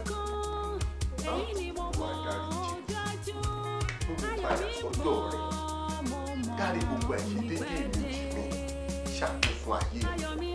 wà á dáríjì mo mú padà sọ́dọ̀ rẹ̀ dárí gbogbo àìṣedéédéé mi jì mí ṣàánú fún ayé mi.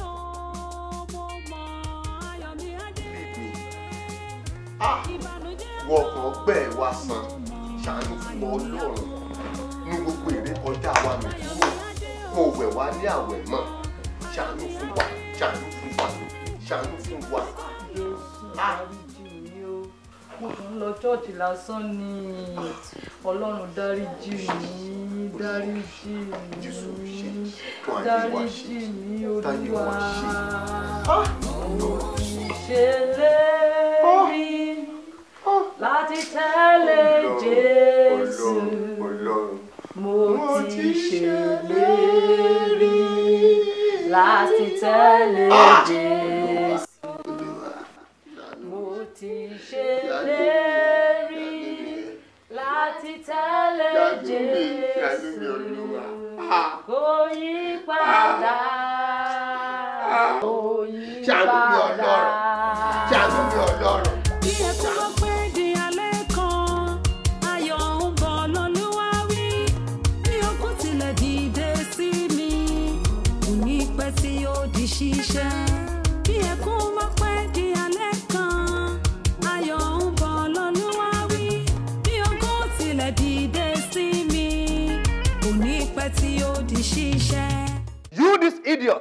Ah! wọ ọkàn ọgbẹ́ ẹ̀ wá san ṣàánú fún ọlọ́run ní gbogbo èrè kọjá wa mi kúrò kó o wẹ̀ wá ní àwẹ̀ mọ́ ṣàánú fún wa ṣàánú fún wa ṣàánú fún wa. Ah! mo kàn ń lọ ṣọ́ọ̀ṣì lásán ni ọlọ́run dáríjì mí dáríjì mí dáríjì mí olúwa. ṣèlérí láti tẹ̀lé Jésù mo ti ṣèlérí láti tẹ̀lé Jésù mo ti ṣèlérí láti tẹ̀lé Jésù kò yí padà kò yí Ṣàánú mi padà. Ọlọ́run. Ṣàánú mi Ọlọ́run. Bí ẹkún bá pẹ́ di alẹ́ kan, ayọ̀ ń bọ̀ lọ́lúwa wí. Bí okùn tilẹ̀ dìde sí mi, kò ní pẹ́ tí yóò di ṣíṣẹ́. Bí ẹkún bá pẹ́ di alẹ́ kan, ayọ̀ ń bọ̀ lọ́lúwa wí. Bí okùn tilẹ̀ dìde sí mi, kò ní pẹ́ tí yóò di ṣíṣẹ́. You this idiot!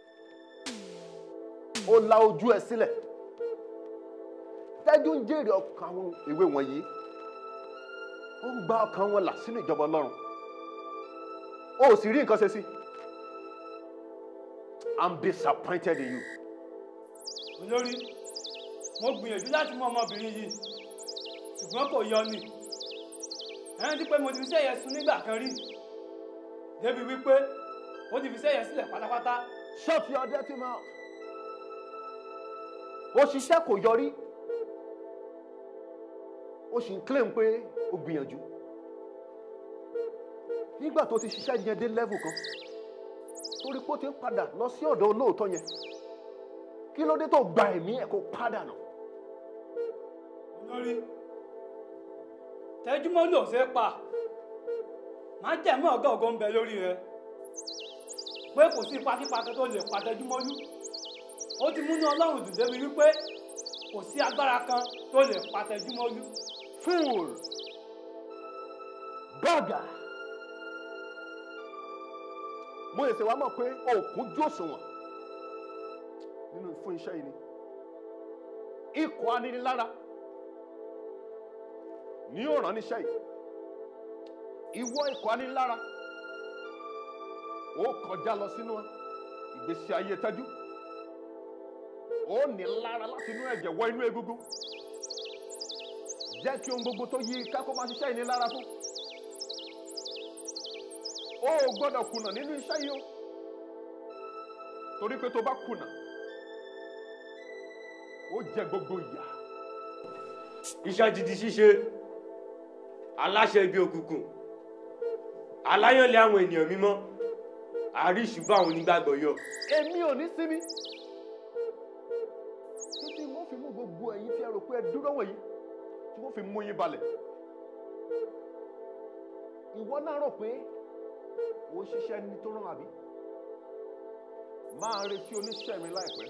Ó la ojú ẹ sílẹ̀. Tẹ́jú ń jèrè ọkàn àwọn ìwé wọ̀nyí. Ó ń gba ọkàn wọn là sínú ìjọba Ọlọ́run. O ò sì rí nǹkan ṣe sí. I'm disappointed in you. olórí mo gbìyànjú láti mú ọmọbìnrin yìí ṣùgbọ́n kò yọ ni ẹni tí pé mo ti fi sẹ́yẹ sun nígbà kan rí débi wípé ó ti fi sẹ́yẹ sílẹ̀ pátápátá. Shut your dirty mouth. Ó ṣiṣẹ́ kò yọrí. Ó sì ń claim pé ó gbìyànjú. Nígbà tó ti ṣiṣẹ́ yẹn dé level kan, torí pé ó ti ń padà lọ sí ọ̀dọ̀ olóòótọ́ yẹn. Kí ló dé tó gba ẹ̀mí ẹ̀ kó padà nà? olórí tẹjúmọ́ ló ṣe é pa má jẹ̀mọ́ ọ̀gá ògo ń bẹ lórí rẹ pé kò sí ipakípa kan tó lè pa tẹjúmọ́lú ó ti múnú ọlọ́run dùn débi wípé kò sí agbára kan tó lè pa tẹjúmọ́lú. Fool! Bọ́gà! Mo lè ṣe wá mọ̀ pé òkun jó òṣùwọ̀n nínú fún iṣẹ́ yìí ni. Ikọ̀ aninilára ní yóò rán níṣẹ́ yìí. Ìwọ ikọ̀ aninilára ó kọjá lọ sínú ìgbésí ayé tẹ́jú. Ó ní lára láti inú ẹ̀jẹ̀ wọ inú egungun jẹ́ kí ohun gbogbo tó yí ká kó máa ṣiṣẹ́ ìní lára fún. o ò gbọ́dọ̀ kùnà nínú iṣẹ́ yìí o torí pé tó bá kùnà ó jẹ gbogbo ìyà. iṣẹ́ ti di ṣíṣe aláṣẹ ibi òkùnkùn aláyànlé àwọn ènìyàn mímọ́ àríṣùbọ àwọn onígbàgbọ́ yọ. èmi ò ní sinmi títí mo fi mú gbogbo ẹ̀yin tí ẹ rò pé ẹ dúró wọ̀nyí tí wọ́n fi mú yín balẹ̀. ìwọ náà rò pé ò ń ṣiṣẹ́ ní tó rán àbí? máa retí oníṣẹ́ mi láìpẹ́.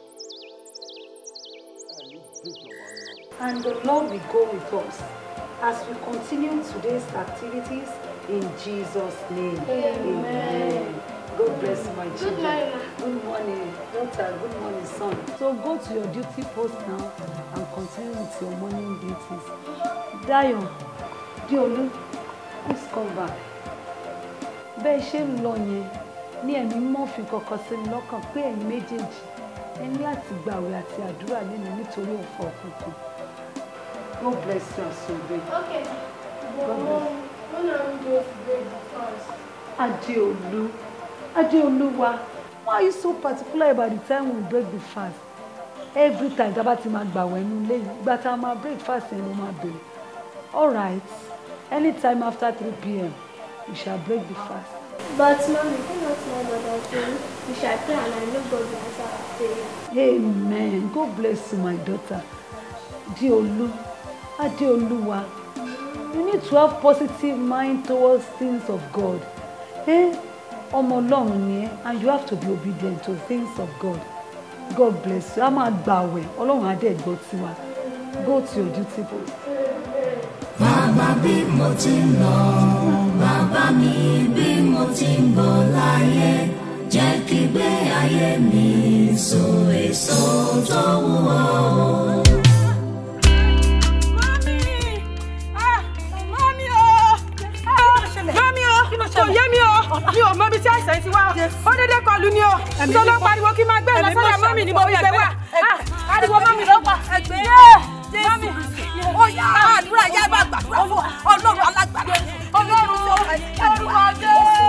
ẹ ní déjọba náà. And the Lord will go with us as we continue today's activities in Jesus' name. Amen. God bless my Good children. morning, ma. Good morning, daughter. Good morning, son. So go to your duty post now and continue with your morning duties. Dayo, Diolu, please come back. Bẹ́ẹ̀ ṣe ń lọ yẹn ní ẹ̀mí mọ́ fi kọ̀kọ̀ sí mi lọ́kàn pé ẹ̀yin méjèèjì ẹ ní láti gbàwẹ̀ àti àdúrà nínú nítorí ọ̀fọ̀ òkùnkùn. God bless you as you obey. Okay. But God mom, bless. when are we going to break the fast? Adeolu, Adeoluwa, why are you so particular about the time we break the fast? Every time tá a bá ti máa gbàwẹ̀ nínú ilé yìí, ìgbà tá a máa break fast yẹn ló máa bẹ̀rẹ̀. All right, anytime after three pm, we shall break the fast. But mommy, do not know that thing. We shall pray and I know God will answer our prayer. Amen. God bless you, my daughter. Adeolu, Adeoluwa, you need to have positive mind towards things of God. Eh? Ọmọ Ọlọ́run ni ẹ́ and you have to be obedient to things of God. God bless you. A máa gbàwẹ̀, Ọlọ́run á dẹ̀ gbọ́ tiwa. Go to your duty post. Bàbá bí mo ti ń lọ, bàbá mi bí mo ti ń bọ̀ láyé, jẹ́ kí gbé ayé mi so èso tó wù ọ́. mọ́mí o mọ́mí o kò yé mi o mi ò mọ ibi tí àìsàn ti wá o ó dédé kọlù ni o tó ló pariwo kí n máa gbé ìlọsọ́dọ̀ mọ́mí ni mo fi ṣe wá ariwo mami ló pa ẹgbẹ́ mami ó yá àdúrà yá bá gbàdúrà fún ọlọ́run alágbàdá ọlọ́run olúwa dé.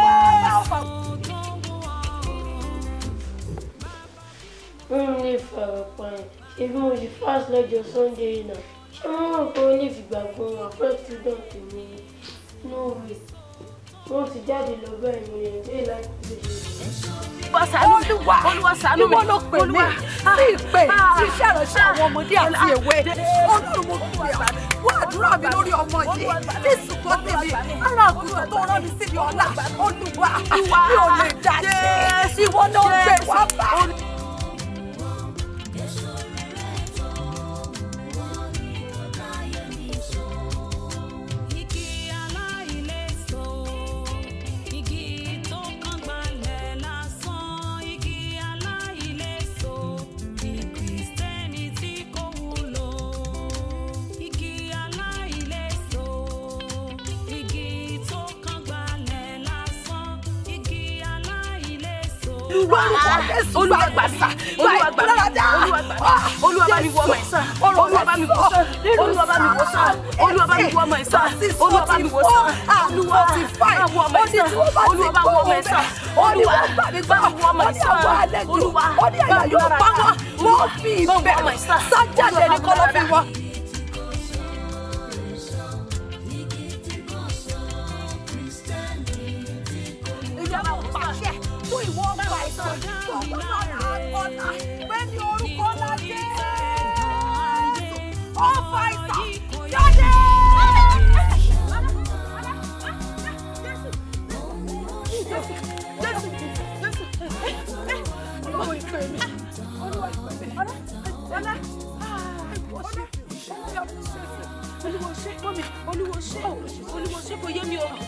wọ́n ní ìfarapa yẹn ṣé bí mo ṣe fast lọ́jọ́ sunday yìí náà ṣé wọ́n mọ̀ pé ó lè fìgbà gbọ́n àpẹ́ student mi no way wọ́n ti jáde lọ bẹ́ẹ̀ mo yẹn dé láti lè ṣe. Olúwa ṣàánú mi Olúwa ṣàánú mi ìwọ ló pè mí sí ìpè sí iṣẹ́ ìránṣẹ́ àwọn ọmọdé àti èwe Ọlọ́run mo fi ẹ̀ wọ́n àdúrà mi lórí ọmọ yìí ní ìsìnkú tèmi ara àgùntàn tó rán mi síbi ọ̀la Olúwa mi ò lè dá ṣe ìwọ ló ń gbé wá bá. Igi aláìléso, igi tó kán gbalẹ̀ lásán, igi aláìléso, bí Kristẹni tí kò wúlò. Igi aláìléso, igi tó kán gbalẹ̀ lásán, igi aláìléso. Olúwa gbàsà Olúwa gbà Olúwa gbà Olúwa bá mi wọ ọmọ ìsàn Olúwa bá mi wọ sàn Olúwa bá mi wọ sàn Olúwa bá mi wọ ọmọ ìsàn Olúwa bá mi wọ sàn Olúwa bá wọ ọmọ ìsàn Olúwa bá wọ ọmọ ìsàn Olúwa bá mi wọ ọmọ ìsàn Olúwa bá mi wọ ọmọ ìsàn mo fi ìbẹ̀ sájáde ní kọ́lọ́ fi wọ. ìjọba pàṣẹ fún ìwọ ọgbà ìsàn tó gbọ́dọ̀ rà ọ̀nà pé ní orúkọ lájẹ́ ọ̀fà ìsàn jáde. Olúwo ṣe, mọ́mi, olúwo ṣe, olúwo ṣe kò yé mi o.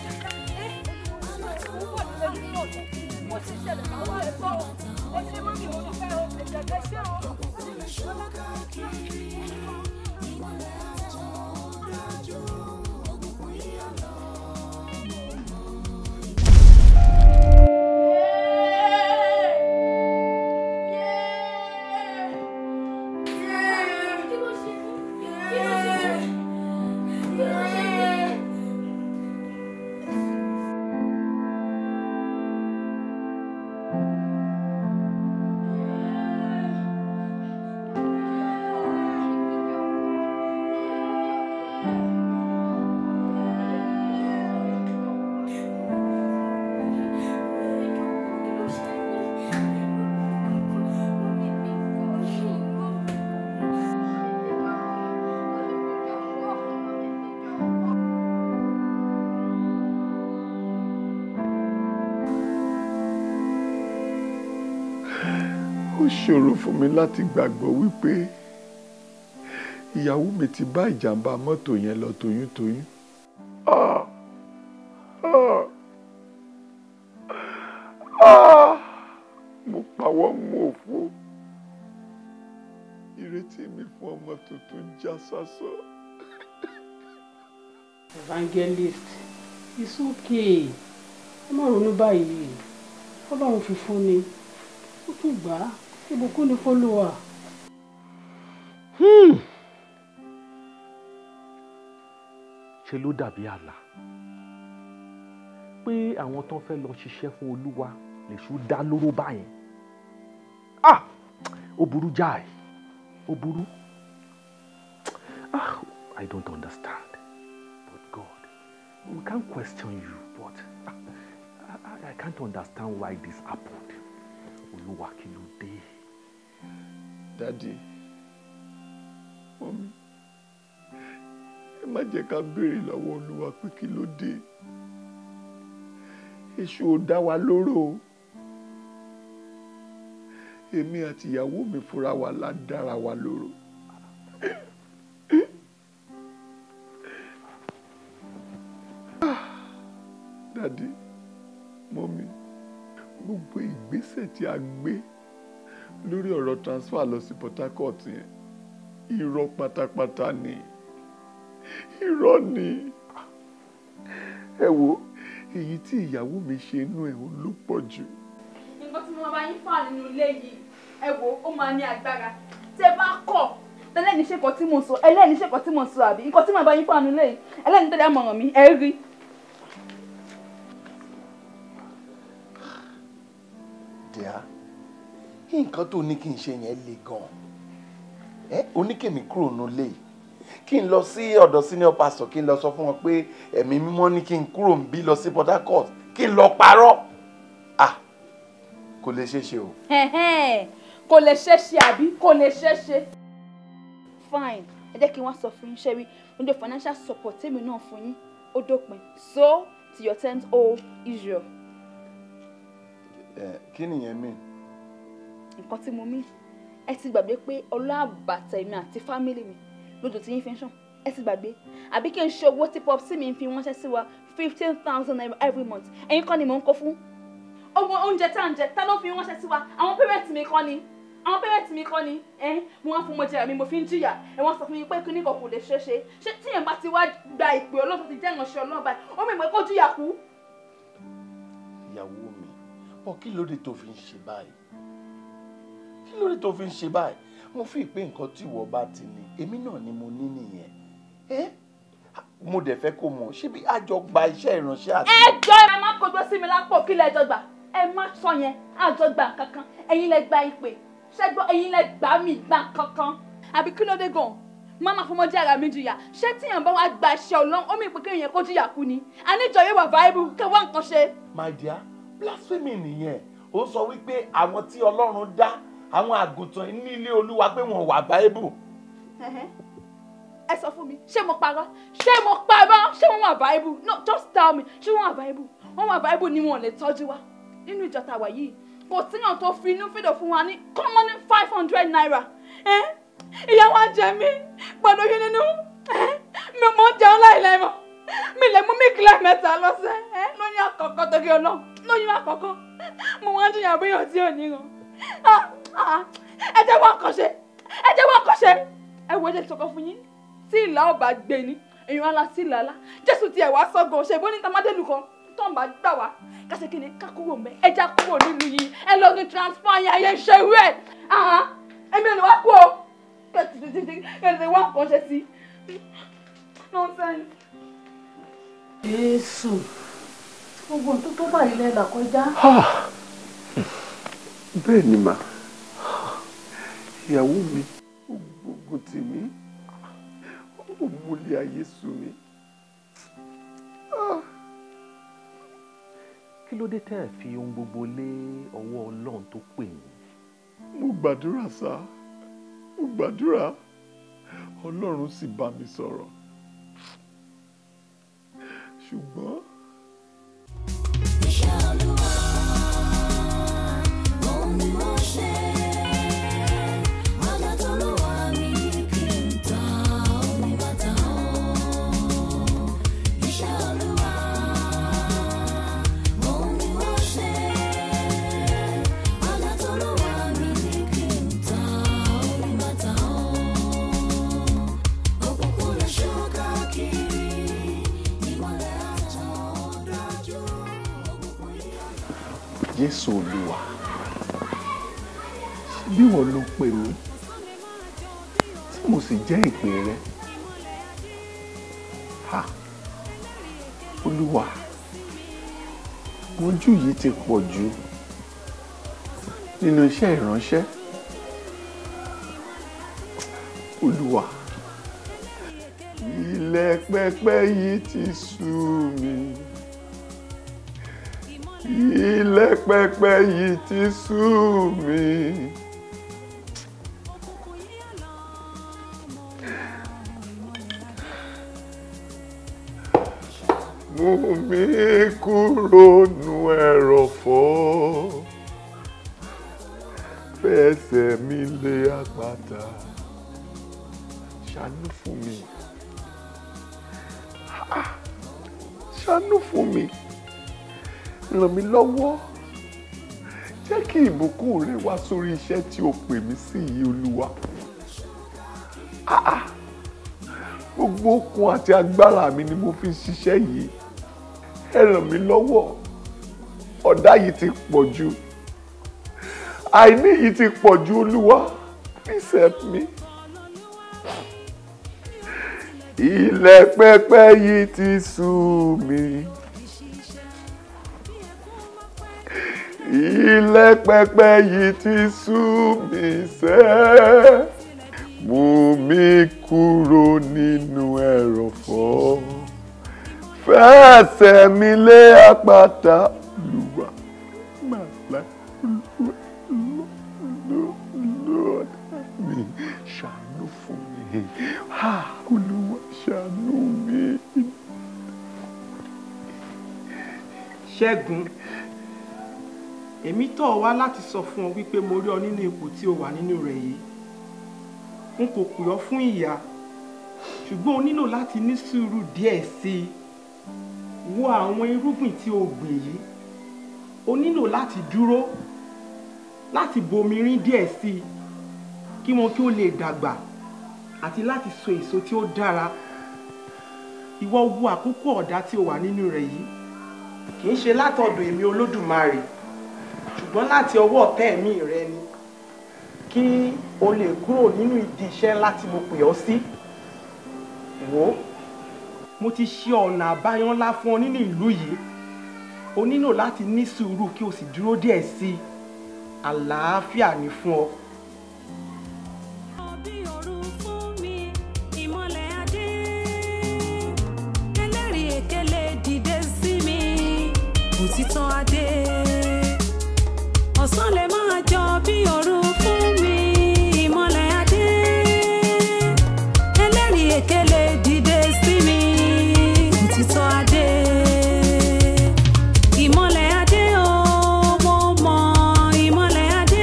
ó ṣòro fún mi láti gbàgbọ́ wípé ìyàwó mi ti bá ìjàmbá mọ́tò yẹn lọ toyúntoyún. Ah! Ah! Ah! mo pawọ́ mú òfo ìrètí mi fún ọmọ tuntun já sásọ. evangelist it's okay ẹ má ronú báyìí ọlọ́run fi fún ni ó tún gbà á ìbùkún ni fọlọ́wà. ṣe ló dàbí àlá pé àwọn tó ń fẹ́ lọ ṣiṣẹ́ fún olúwa lèṣù dá lóró báyẹn ah ó burú jáì ó burú ah I don't understand but God we can't question you but ah, I, I can't understand why this happened olúwa kí ló dé. dádì mọ́mí ẹ má jẹ́ ká béèrè lọ́wọ́ olúwa pé kí ló dé èṣù ò dá wa lóró o èmi àti ìyàwó mi fúnra wa la dára wa lóró. dádì mọ́mí gbogbo ìgbésẹ̀ tí a gbé lórí ọ̀rọ̀ transfer lọ sí Port Harcourt yẹn irọ́ pátápátá ni irọ́ ni ẹ wo èyí tí ìyàwó mi ṣe inú ẹ̀ ló pọ̀ jù. nǹkan tí mo bá yín fà nínú ilé yìí ẹ wo ó máa ní agbára tẹ bá kọ̀ tẹ́lẹ̀ni ṣe nǹkan tí mo sọ ẹlẹ́ni ṣe nǹkan tí mo sọ àbí nǹkan tí màá bá yín fáànù lẹ́yìn ẹlẹ́ni tẹ́lẹ̀ àmọ̀ràn mi ẹ rí. díà nǹkan tó ní kí n ṣe yẹn le gan ẹ oníkèmí kúrò nílé yìí kí n lọ sí ọ̀dọ̀ senior pastor kí n lọ sọ fún wọn pé ẹ̀mí mímọ́ ní kí n kúrò ń bí lọ sí Port Harcourt kí n lọ parọ́ ah kò lè ṣeé ṣe o. kò lè ṣe ṣe àbí kò lè ṣe ṣe. fine ẹ jẹ́ kí wọ́n sọ fún yín ṣẹ́rí oúnjẹ financial support tèmi náà fún yín ó dópin so to your tent o Israel. ẹ kí nìyẹn mean. nǹkan tí mo mí ẹ ti gbàgbé pé ọlọ́àbàtà èmi àti fámìlì mi lójú tí yín fi ń ṣàn ẹ ti gbàgbé àbí kí n ṣe owó tí pop sí mi fi ránṣẹ́ sí wa fifteen thousand naira every month ẹ̀yin kọ́ ni mò ń kó fún owó oúnjẹ tá à ń jẹ tá ló fi ránṣẹ́ sí wa àwọn pẹ́rẹ́ǹtì mi kọ́ ni àwọn pẹ́rẹ́ǹtì mi kọ́ ni ẹ mo wá fún mo jẹrà mi mo fi ń jìyà ẹ wọ́n sọ fún mi pé kíní kan kò lè ṣeé ṣe ṣé tíyẹn bá ti wá gba ìpè ọlọ́run tó ti jẹ́ ìránṣẹ́ ọlọ́run báyìí ó mọ̀ pé kó jìyà kú. ìyàwó mi ọ kí ló dé tó fi ń ṣe báyìí kí ló dé tó fi ń ṣe báyìí mo fi pé nǹkan tí ìwọ bá ti ní èmi náà ni mo ní nìyẹn ẹ mo dẹ̀ fẹ́ kó mọ̀ ṣébi àjọ gba iṣẹ́ ìránṣẹ́ àti. ẹ jọ ẹ má kojú sí mi lápò kí lẹ jọ gbà ẹ má sọ yẹn àjọ gbà kankan ẹ̀yin lẹ gba ìpè ṣẹgbọn ẹ̀yin lẹ gbà mí gbà kankan àbí kí ló dé gan mama fọmọdé ara mi jìyà ṣé tíyàn bá wá gba iṣẹ́ Ọlọ́run ó mì pé kéèyàn kó jìyà kú ni àníjọ yóò wà viable kẹwàá nǹkan ṣe. my dear blasphemy nìyẹn ó sọ wípé àwọn tí Ọlọ́run dá àwọn àgùntàn ní ilé Olúwa pé wọn wà viable. ẹ sọ fún mi ṣé mo parọ́ ṣé mo parọ́ ṣé wọn wà viable no just tell me ṣé wọn wà viable wọn wà viable ni wọn lè tọ́jú wa nínú ìjọ tá a wà yìí kò síyàn tó fi inú fídò fún wa ní common five hundred naira ìyá wa jẹ mí pẹ̀lú oyún nínú mi ò mọ jẹun láìlẹ́mọ̀ mi lè mú mílíkì mẹ́ta lọ́sẹ̀ lóyún àkọ́kọ́ torí ọlọ́ lóyún àkọ́kọ́ mo wá ń jìyà bóyá tí ò ní ràn ẹ jẹ́ wọ́n kọ́ ṣe ẹ jẹ́ wọ́n kọ́ ṣe ẹ wo ẹjẹ sọkọ fún yín tí ìlà ọba gbé ni èèyàn ala sí ìlà ala jésù tiẹ̀ wá sọ́gun ṣe bó ní tamadélu kan tó ń bá gbà wá kásì kí ni ká kúrò mẹ́ ẹ já kúrò nílùú yìí ẹ lọ ní transfer yẹn ayé ṣe wú ẹ ẹ̀mí ò ní wá kú o kẹ̀tì wá nǹkan ṣe sí nonsense. jésù gbogbo tó tó báyìí lẹ́la kọjá. bẹ́ẹ̀ ni mà ìyàwó mi ó gbógun tì mí ó múlẹ̀ ayé sú mi. kí ló dé tẹ́ ẹ̀ fi ohun gbogbo lé ọwọ́ ọlọ́run tó pè yín. mo gbàdúrà sá mo gbàdúrà ọlọ́run sì bá mi sọ̀rọ̀ ṣùgbọ́n. iṣẹ́ olúwa òun ni mo ṣe. Ọjà tó ló wà ní kí n ta omi bàtà o. Iṣẹ́ olúwa òun ni mo ṣe. Ọjà tó ló wà ní kí n ta omi bàtà o. Òkùnkùn lè ṣú káàkiri, ìmọ̀lẹ̀ àtàn dájú. Òkùnkùn yíyọ. jésù olúwa bí wọn ló pè mí tí mo sì jẹ́ ìpè rẹ ha olúwa ojú yìí ti pọ̀ jù nínú iṣẹ́ ìránṣẹ́ olúwa ilẹ̀ pẹpẹ yìí ti sú mi ilẹ̀ pẹpẹ yìí ti sú mi. mú mi kúrò nù ẹ̀rọ̀fọ̀ fẹsẹ̀ mi lé àpáta ṣàánú fún mi Ah, ṣàánú fún mi ràn mí lọ́wọ́ jẹ́ kí ìbùkún rẹ wá sórí iṣẹ́ tí o pè mí sí yìí olúwa Ah, ah. gbogbo okun àti agbára mi ni mo fi ń ṣiṣẹ́ yìí ẹ ràn mí lọ́wọ́ ọ̀dá yìí ti pọ̀ jù àìní yìí ti pọ̀ jù olúwa Please help me. Ilẹ̀ pẹpẹ yìí ti sú mi. Ilẹ̀ pẹpẹ yìí ti sú mi sẹ́. Mú mi kúrò nínú ẹ̀rọ̀fọ̀. Fẹsẹ̀ mi lé àpáta Olúwa. Màlá Olúwa Lord mi ṣàánú fún mi. Ah, Olúwa ṣàánú mi. ṣẹ́gun èmi tọ̀ ọ́ wá láti sọ fún ọ wípé mo rí ọ nínú ipò tí o wà nínú rẹ̀ yìí n kò pè ọ́ fún ìyà ṣùgbọ́n o nílò láti ní sùúrù díẹ̀ sí i wo àwọn irúgbìn tí o gbìn yìí o nílò láti dúró láti bomi rín díẹ̀ sí i kí wọn kí ó lè dàgbà àti láti so èso tí ó dára ìwọ wo àkókò ọ̀dá tí o wà nínú rẹ̀ yìí kì í ṣe látọ̀dọ̀ èmi olódùmarè ṣùgbọ́n láti ọwọ́ ọ̀tá ẹ̀mí rẹ ni kí o lè kúrò nínú ìdí iṣẹ́ ńlá tí mo pè ọ́ sí wò ó mo ti ṣe ọ̀nà àbáyọ ńlá fún ọ nínú ìlú yìí o nílò láti ní sùúrù kí o sì dúró díẹ̀ sí i àlàáfíà ni fún ọ. ìmọ̀lẹ̀ adé ẹlẹ́rìí èkélé dìde sí mi òtítọ́ adé ọ̀sán lè máa jọ bí òru fún mi ìmọ̀lẹ̀ adé ẹlẹ́rìí èkélé dìde sí mi òtítọ́ adé ìmọ̀lẹ̀ adé o mo mọ̀ ìmọ̀lẹ̀ adé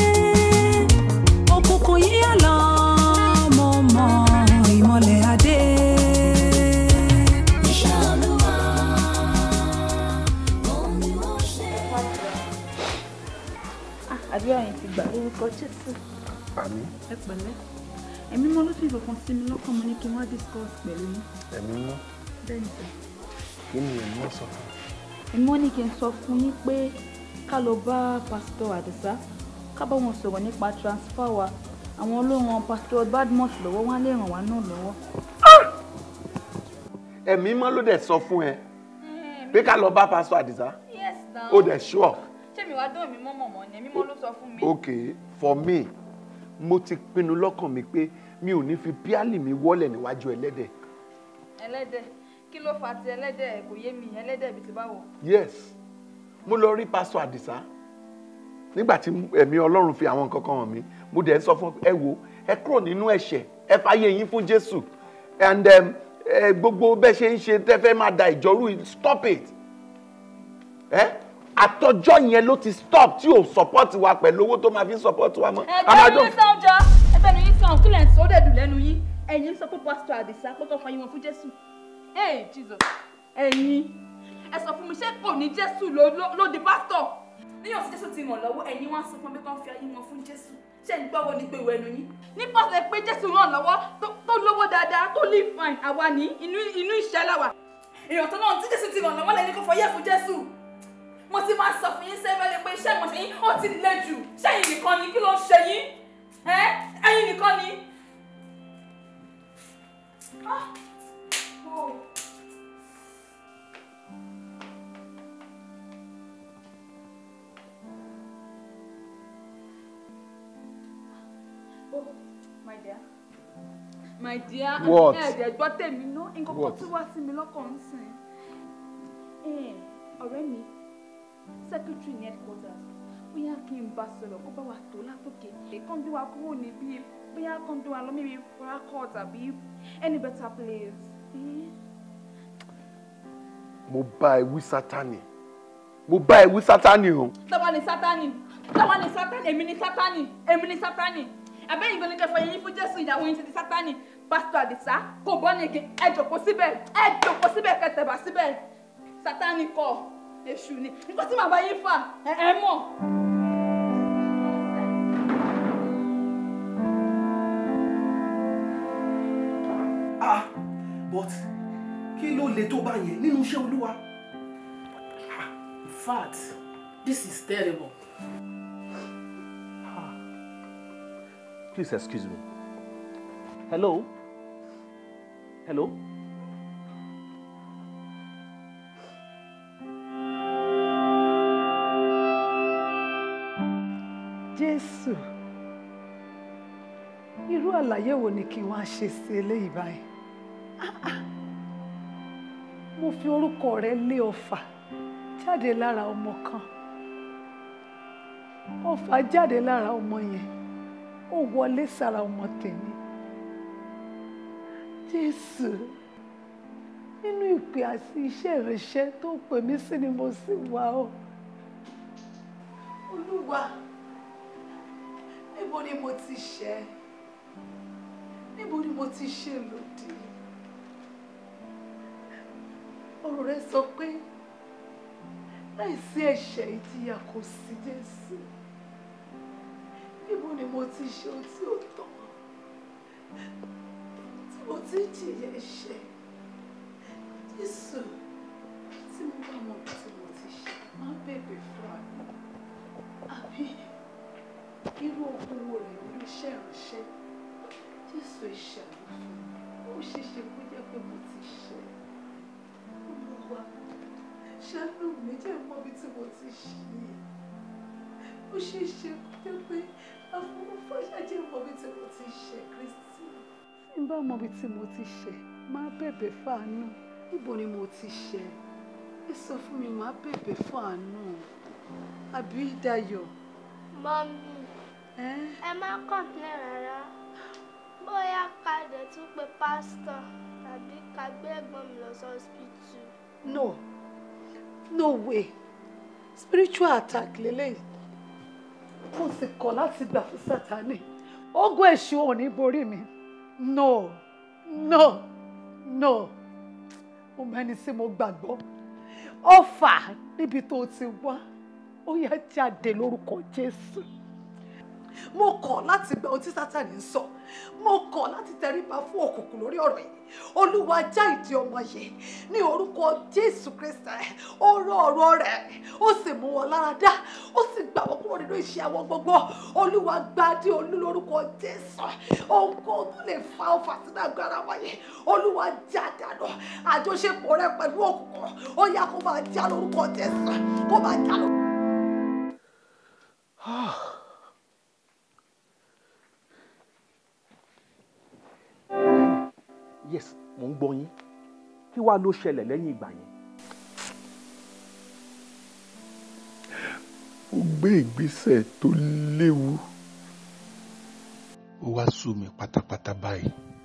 òkùnkùn yíyọ lọ mo mọ̀ ìmọ̀lẹ̀ adé. Iṣẹ́ Olúwa, òun ni ó ṣe. àdúrà yẹn ti gbà lórúkọ jésù Àmín. ẹ pẹ̀lẹ́ ẹ̀mí mọ́ ló sì fọkàn sí mi lọ́kàn mo ní kí n wá discuss pẹ̀lú yín Ẹ̀mí mọ́. bẹ́ẹ̀ ni sir. Kí ni ẹ̀mí mọ́ sọ fún? ẹ̀mí mọ́ ní kí n sọ fún yín pé ká lọ bá pásítọ̀ àdìsá ká bá wọn sọ̀rọ̀ nípa transfer wa àwọn olóhùn pásítọ̀ badmus lọ́wọ́ wọn á lè ràn wá náà lọ́wọ́. Ẹ̀mí mọ́ ló dẹ̀ sọ fún ẹ pé ká lọ bá pásítọ̀ Àdìsá. yes na Ó dẹ̀ sure. ṣé mi wá dán mi mọ́ mọ̀mọ́ ni ẹ̀mí mọ́ ló sọ fún mi. Okay, for me, mo ti pinnu lọ́kàn mi pé mi ò ní fi píálì mi wọ́lẹ̀ níwájú ẹlẹ́dẹ̀. ẹlẹ́dẹ̀ kí ló fa ti ẹlẹ́dẹ̀ kò yé mi ẹlẹ́dẹ̀ bíi ti báwo. Yes, mo lọ rí pásítọ̀ Àdìsá nígbà tí ẹ̀mí Ọlọ́run fi àwọn nǹkan kan hàn mí mo dẹ̀ ń sọ fún ẹ wo ẹ kúrò nínú ẹ̀ṣẹ̀ ẹ fàyè yín fún Jésù and um, ẹ gbogbo bẹ́ẹ̀ ṣe ń ṣe tẹ́ fẹ́ máa da ìjọ́rú yìí, stop it ẹ àtọjọ́ yẹn ló ti stop tí ò support wa pẹ̀lú owó tó máa fi support wa mọ́. A máa ẹgbẹ́ jọ- mi sàn jọ ẹgbẹ́ mi sàn kí lẹ̀ ń sọ ó dẹ̀ dùn lẹ́nu yín ẹ̀yin sọ pé pásítọ̀ àdìsá pé kọ́ fàyè wọn fún jésù. ee jesus ẹ̀yin ẹ sọ fún mi ṣé kò ní jésù ló ló- ló di pásítọ̀. níyàn sí jésù ti ràn lọ́wọ́ ẹ̀yin wá sọ fún mi kọ́ fi ayé wọn fún jésù ṣé ń gbọ́wọ́ ní pé ìwé ẹnu yín. ní pásítọ̀ pé jésù ràn lọ́wọ́ tó- tó lówó dáadáa tó live fine àwa ní inú inú ìṣẹ́ làwà. èèyàn tó náà tí jésù ti ràn lọ́wọ́ lẹ́ni kò fọyẹ́ fún jésù mo ti máa sọ fún yín sẹ́fẹ̀lẹ́ pé iṣẹ́ ìmọ̀ṣẹ́ yín ó ti le jù ṣẹ́yìn nìkan ni kí ló ń ṣe yín ẹ́ ẹ̀yin nìkan ni. Ah. Oh. Oh, my dear. My dear. What? Ẹ̀ẹ́dẹ̀ gbọ́ tèmi ná. Nǹkan kan What? tí wá sí mi lọ́kàn ń sìn. Ẹ̀, Ọ̀rẹ́ mi, secretary ní headquarters, bóyá kí n bá sọ̀rọ̀ kó bá wa tó látòkè. Kán gbé wa kúrò níbí, bóyá kán gbé wa lọ níbi Farakot àbí any better place. Eh? mo bá ẹ wí sátani mo bá ẹ wí sátani o Tọ́wọ́ ni Sátánì, tọ́wọ́ ni Sátánì, èmi ni Sátánì, èmi ni Sátánì. Àbẹ́yìn gbọ́dọ̀ kẹfọ́ yẹn fún Jésù ìyàwó yín ti di Sátánì. Pásítọ̀ Àdìsá kò bọ́ ní ege, ẹ jòkó síbẹ̀, ẹ jòkó síbẹ̀ kẹtẹ̀bà síbẹ̀. Sátánì kọ̀, èṣù ni. Nǹkan tí màá bá yín fà, ẹ ẹ mọ̀. ah but kí ló le tó bá yẹn nínú iṣẹ́ olúwa. In fact, this is terrible. please excuse me. Hello? Hello? jésù irú àlàyé wo ni kí wọ́n á ṣe sí eléyìí báyìí Ah, ah. mo fi orúkọ rẹ lé ọfà jáde lára ọmọ kan ọfà jáde lára ọmọ yẹn ó wọlé sára ọmọ tèmi jésù nínú ìpè àti iṣẹ́ ìránṣẹ́ tó pè mí sí ni mo sì wà ó olúwa níbo ni mo ti ṣẹ̀ níbo ni mo ti ṣe lòdì ọ̀rọ̀ rẹ sọ pé láìsí ẹ̀ṣẹ̀ ìjìyà kò sí jésù níbo ni mo ti ṣe ohun tí ó tọ́ tí mo ti jìyà ẹ̀ṣẹ̀ jésù tí mo bá mọ ohun tí mo ti ṣe máa bèbè fún àná àbí irú ogun wo rẹ̀ nínú iṣẹ́ ìránṣẹ́ jésù ìṣàlù fún mi ó ṣeé ṣe kó jẹ́ pé mo ti ṣe olúwa ṣàánú mi jẹ́ mọ́ bí tí mo ti ṣe ó ṣeé ṣe kó jẹ́ pé afúnfọ́ṣà jẹ́ mọ́ bí tí mo ti ṣe kristi. tí n bá mọ bí tí mo ti ṣe máa bẹ̀bẹ̀ fáànù níbo ni mo ti ṣe ẹ sọ fún mi máa bẹ̀bẹ̀ fáànù àbí dayọ̀. mọ́mí ẹ má kọ̀ǹpilẹ̀ rárá bóyá ká dẹ̀ tún pe pásítọ̀ tàbí ká gbé ẹ̀gbọ́n mi lọ sí hospital. no no way spiritual attack lélẹ́yìí mo sì kọ̀ láti gbà fún sátani ogun èṣù ò ní borí mi no no no mo mẹ́ni tí mo gbàgbọ́ ọfà níbi tó ti wá ó yá jáde lórúkọ jésù mo kọ̀ láti gba ohun tí sátani ń sọ mo kọ̀ láti tẹríba fún òkùnkùn lórí ọ̀rọ̀ yìí olúwa já ìdí ọmọ yìí ní orúkọ jésù kristi ó rọ ọ̀rọ̀ rẹ̀ ó sì mú wọn lára dá ó sì gbà wọ́n kúrò nínú iṣẹ́ àwọn gbogbo olúwa gbadé olú lórúkọ jésù ohunkóhun tó lè fa ọfà sínú agbára wọn yìí olúwa já dànù àjọṣepọ̀ rẹ̀ pẹ̀lú òkùnkùn ó yá kó máa já lórúkọ jésù kó máa já lórúkọ. yes mò ń gbọ́ yín kí wàá ló ṣẹlẹ̀ lẹ́yìn ìgbà yẹn. ó gbé ìgbésẹ̀ tó léwu ó wá sú mi pátápátá báyìí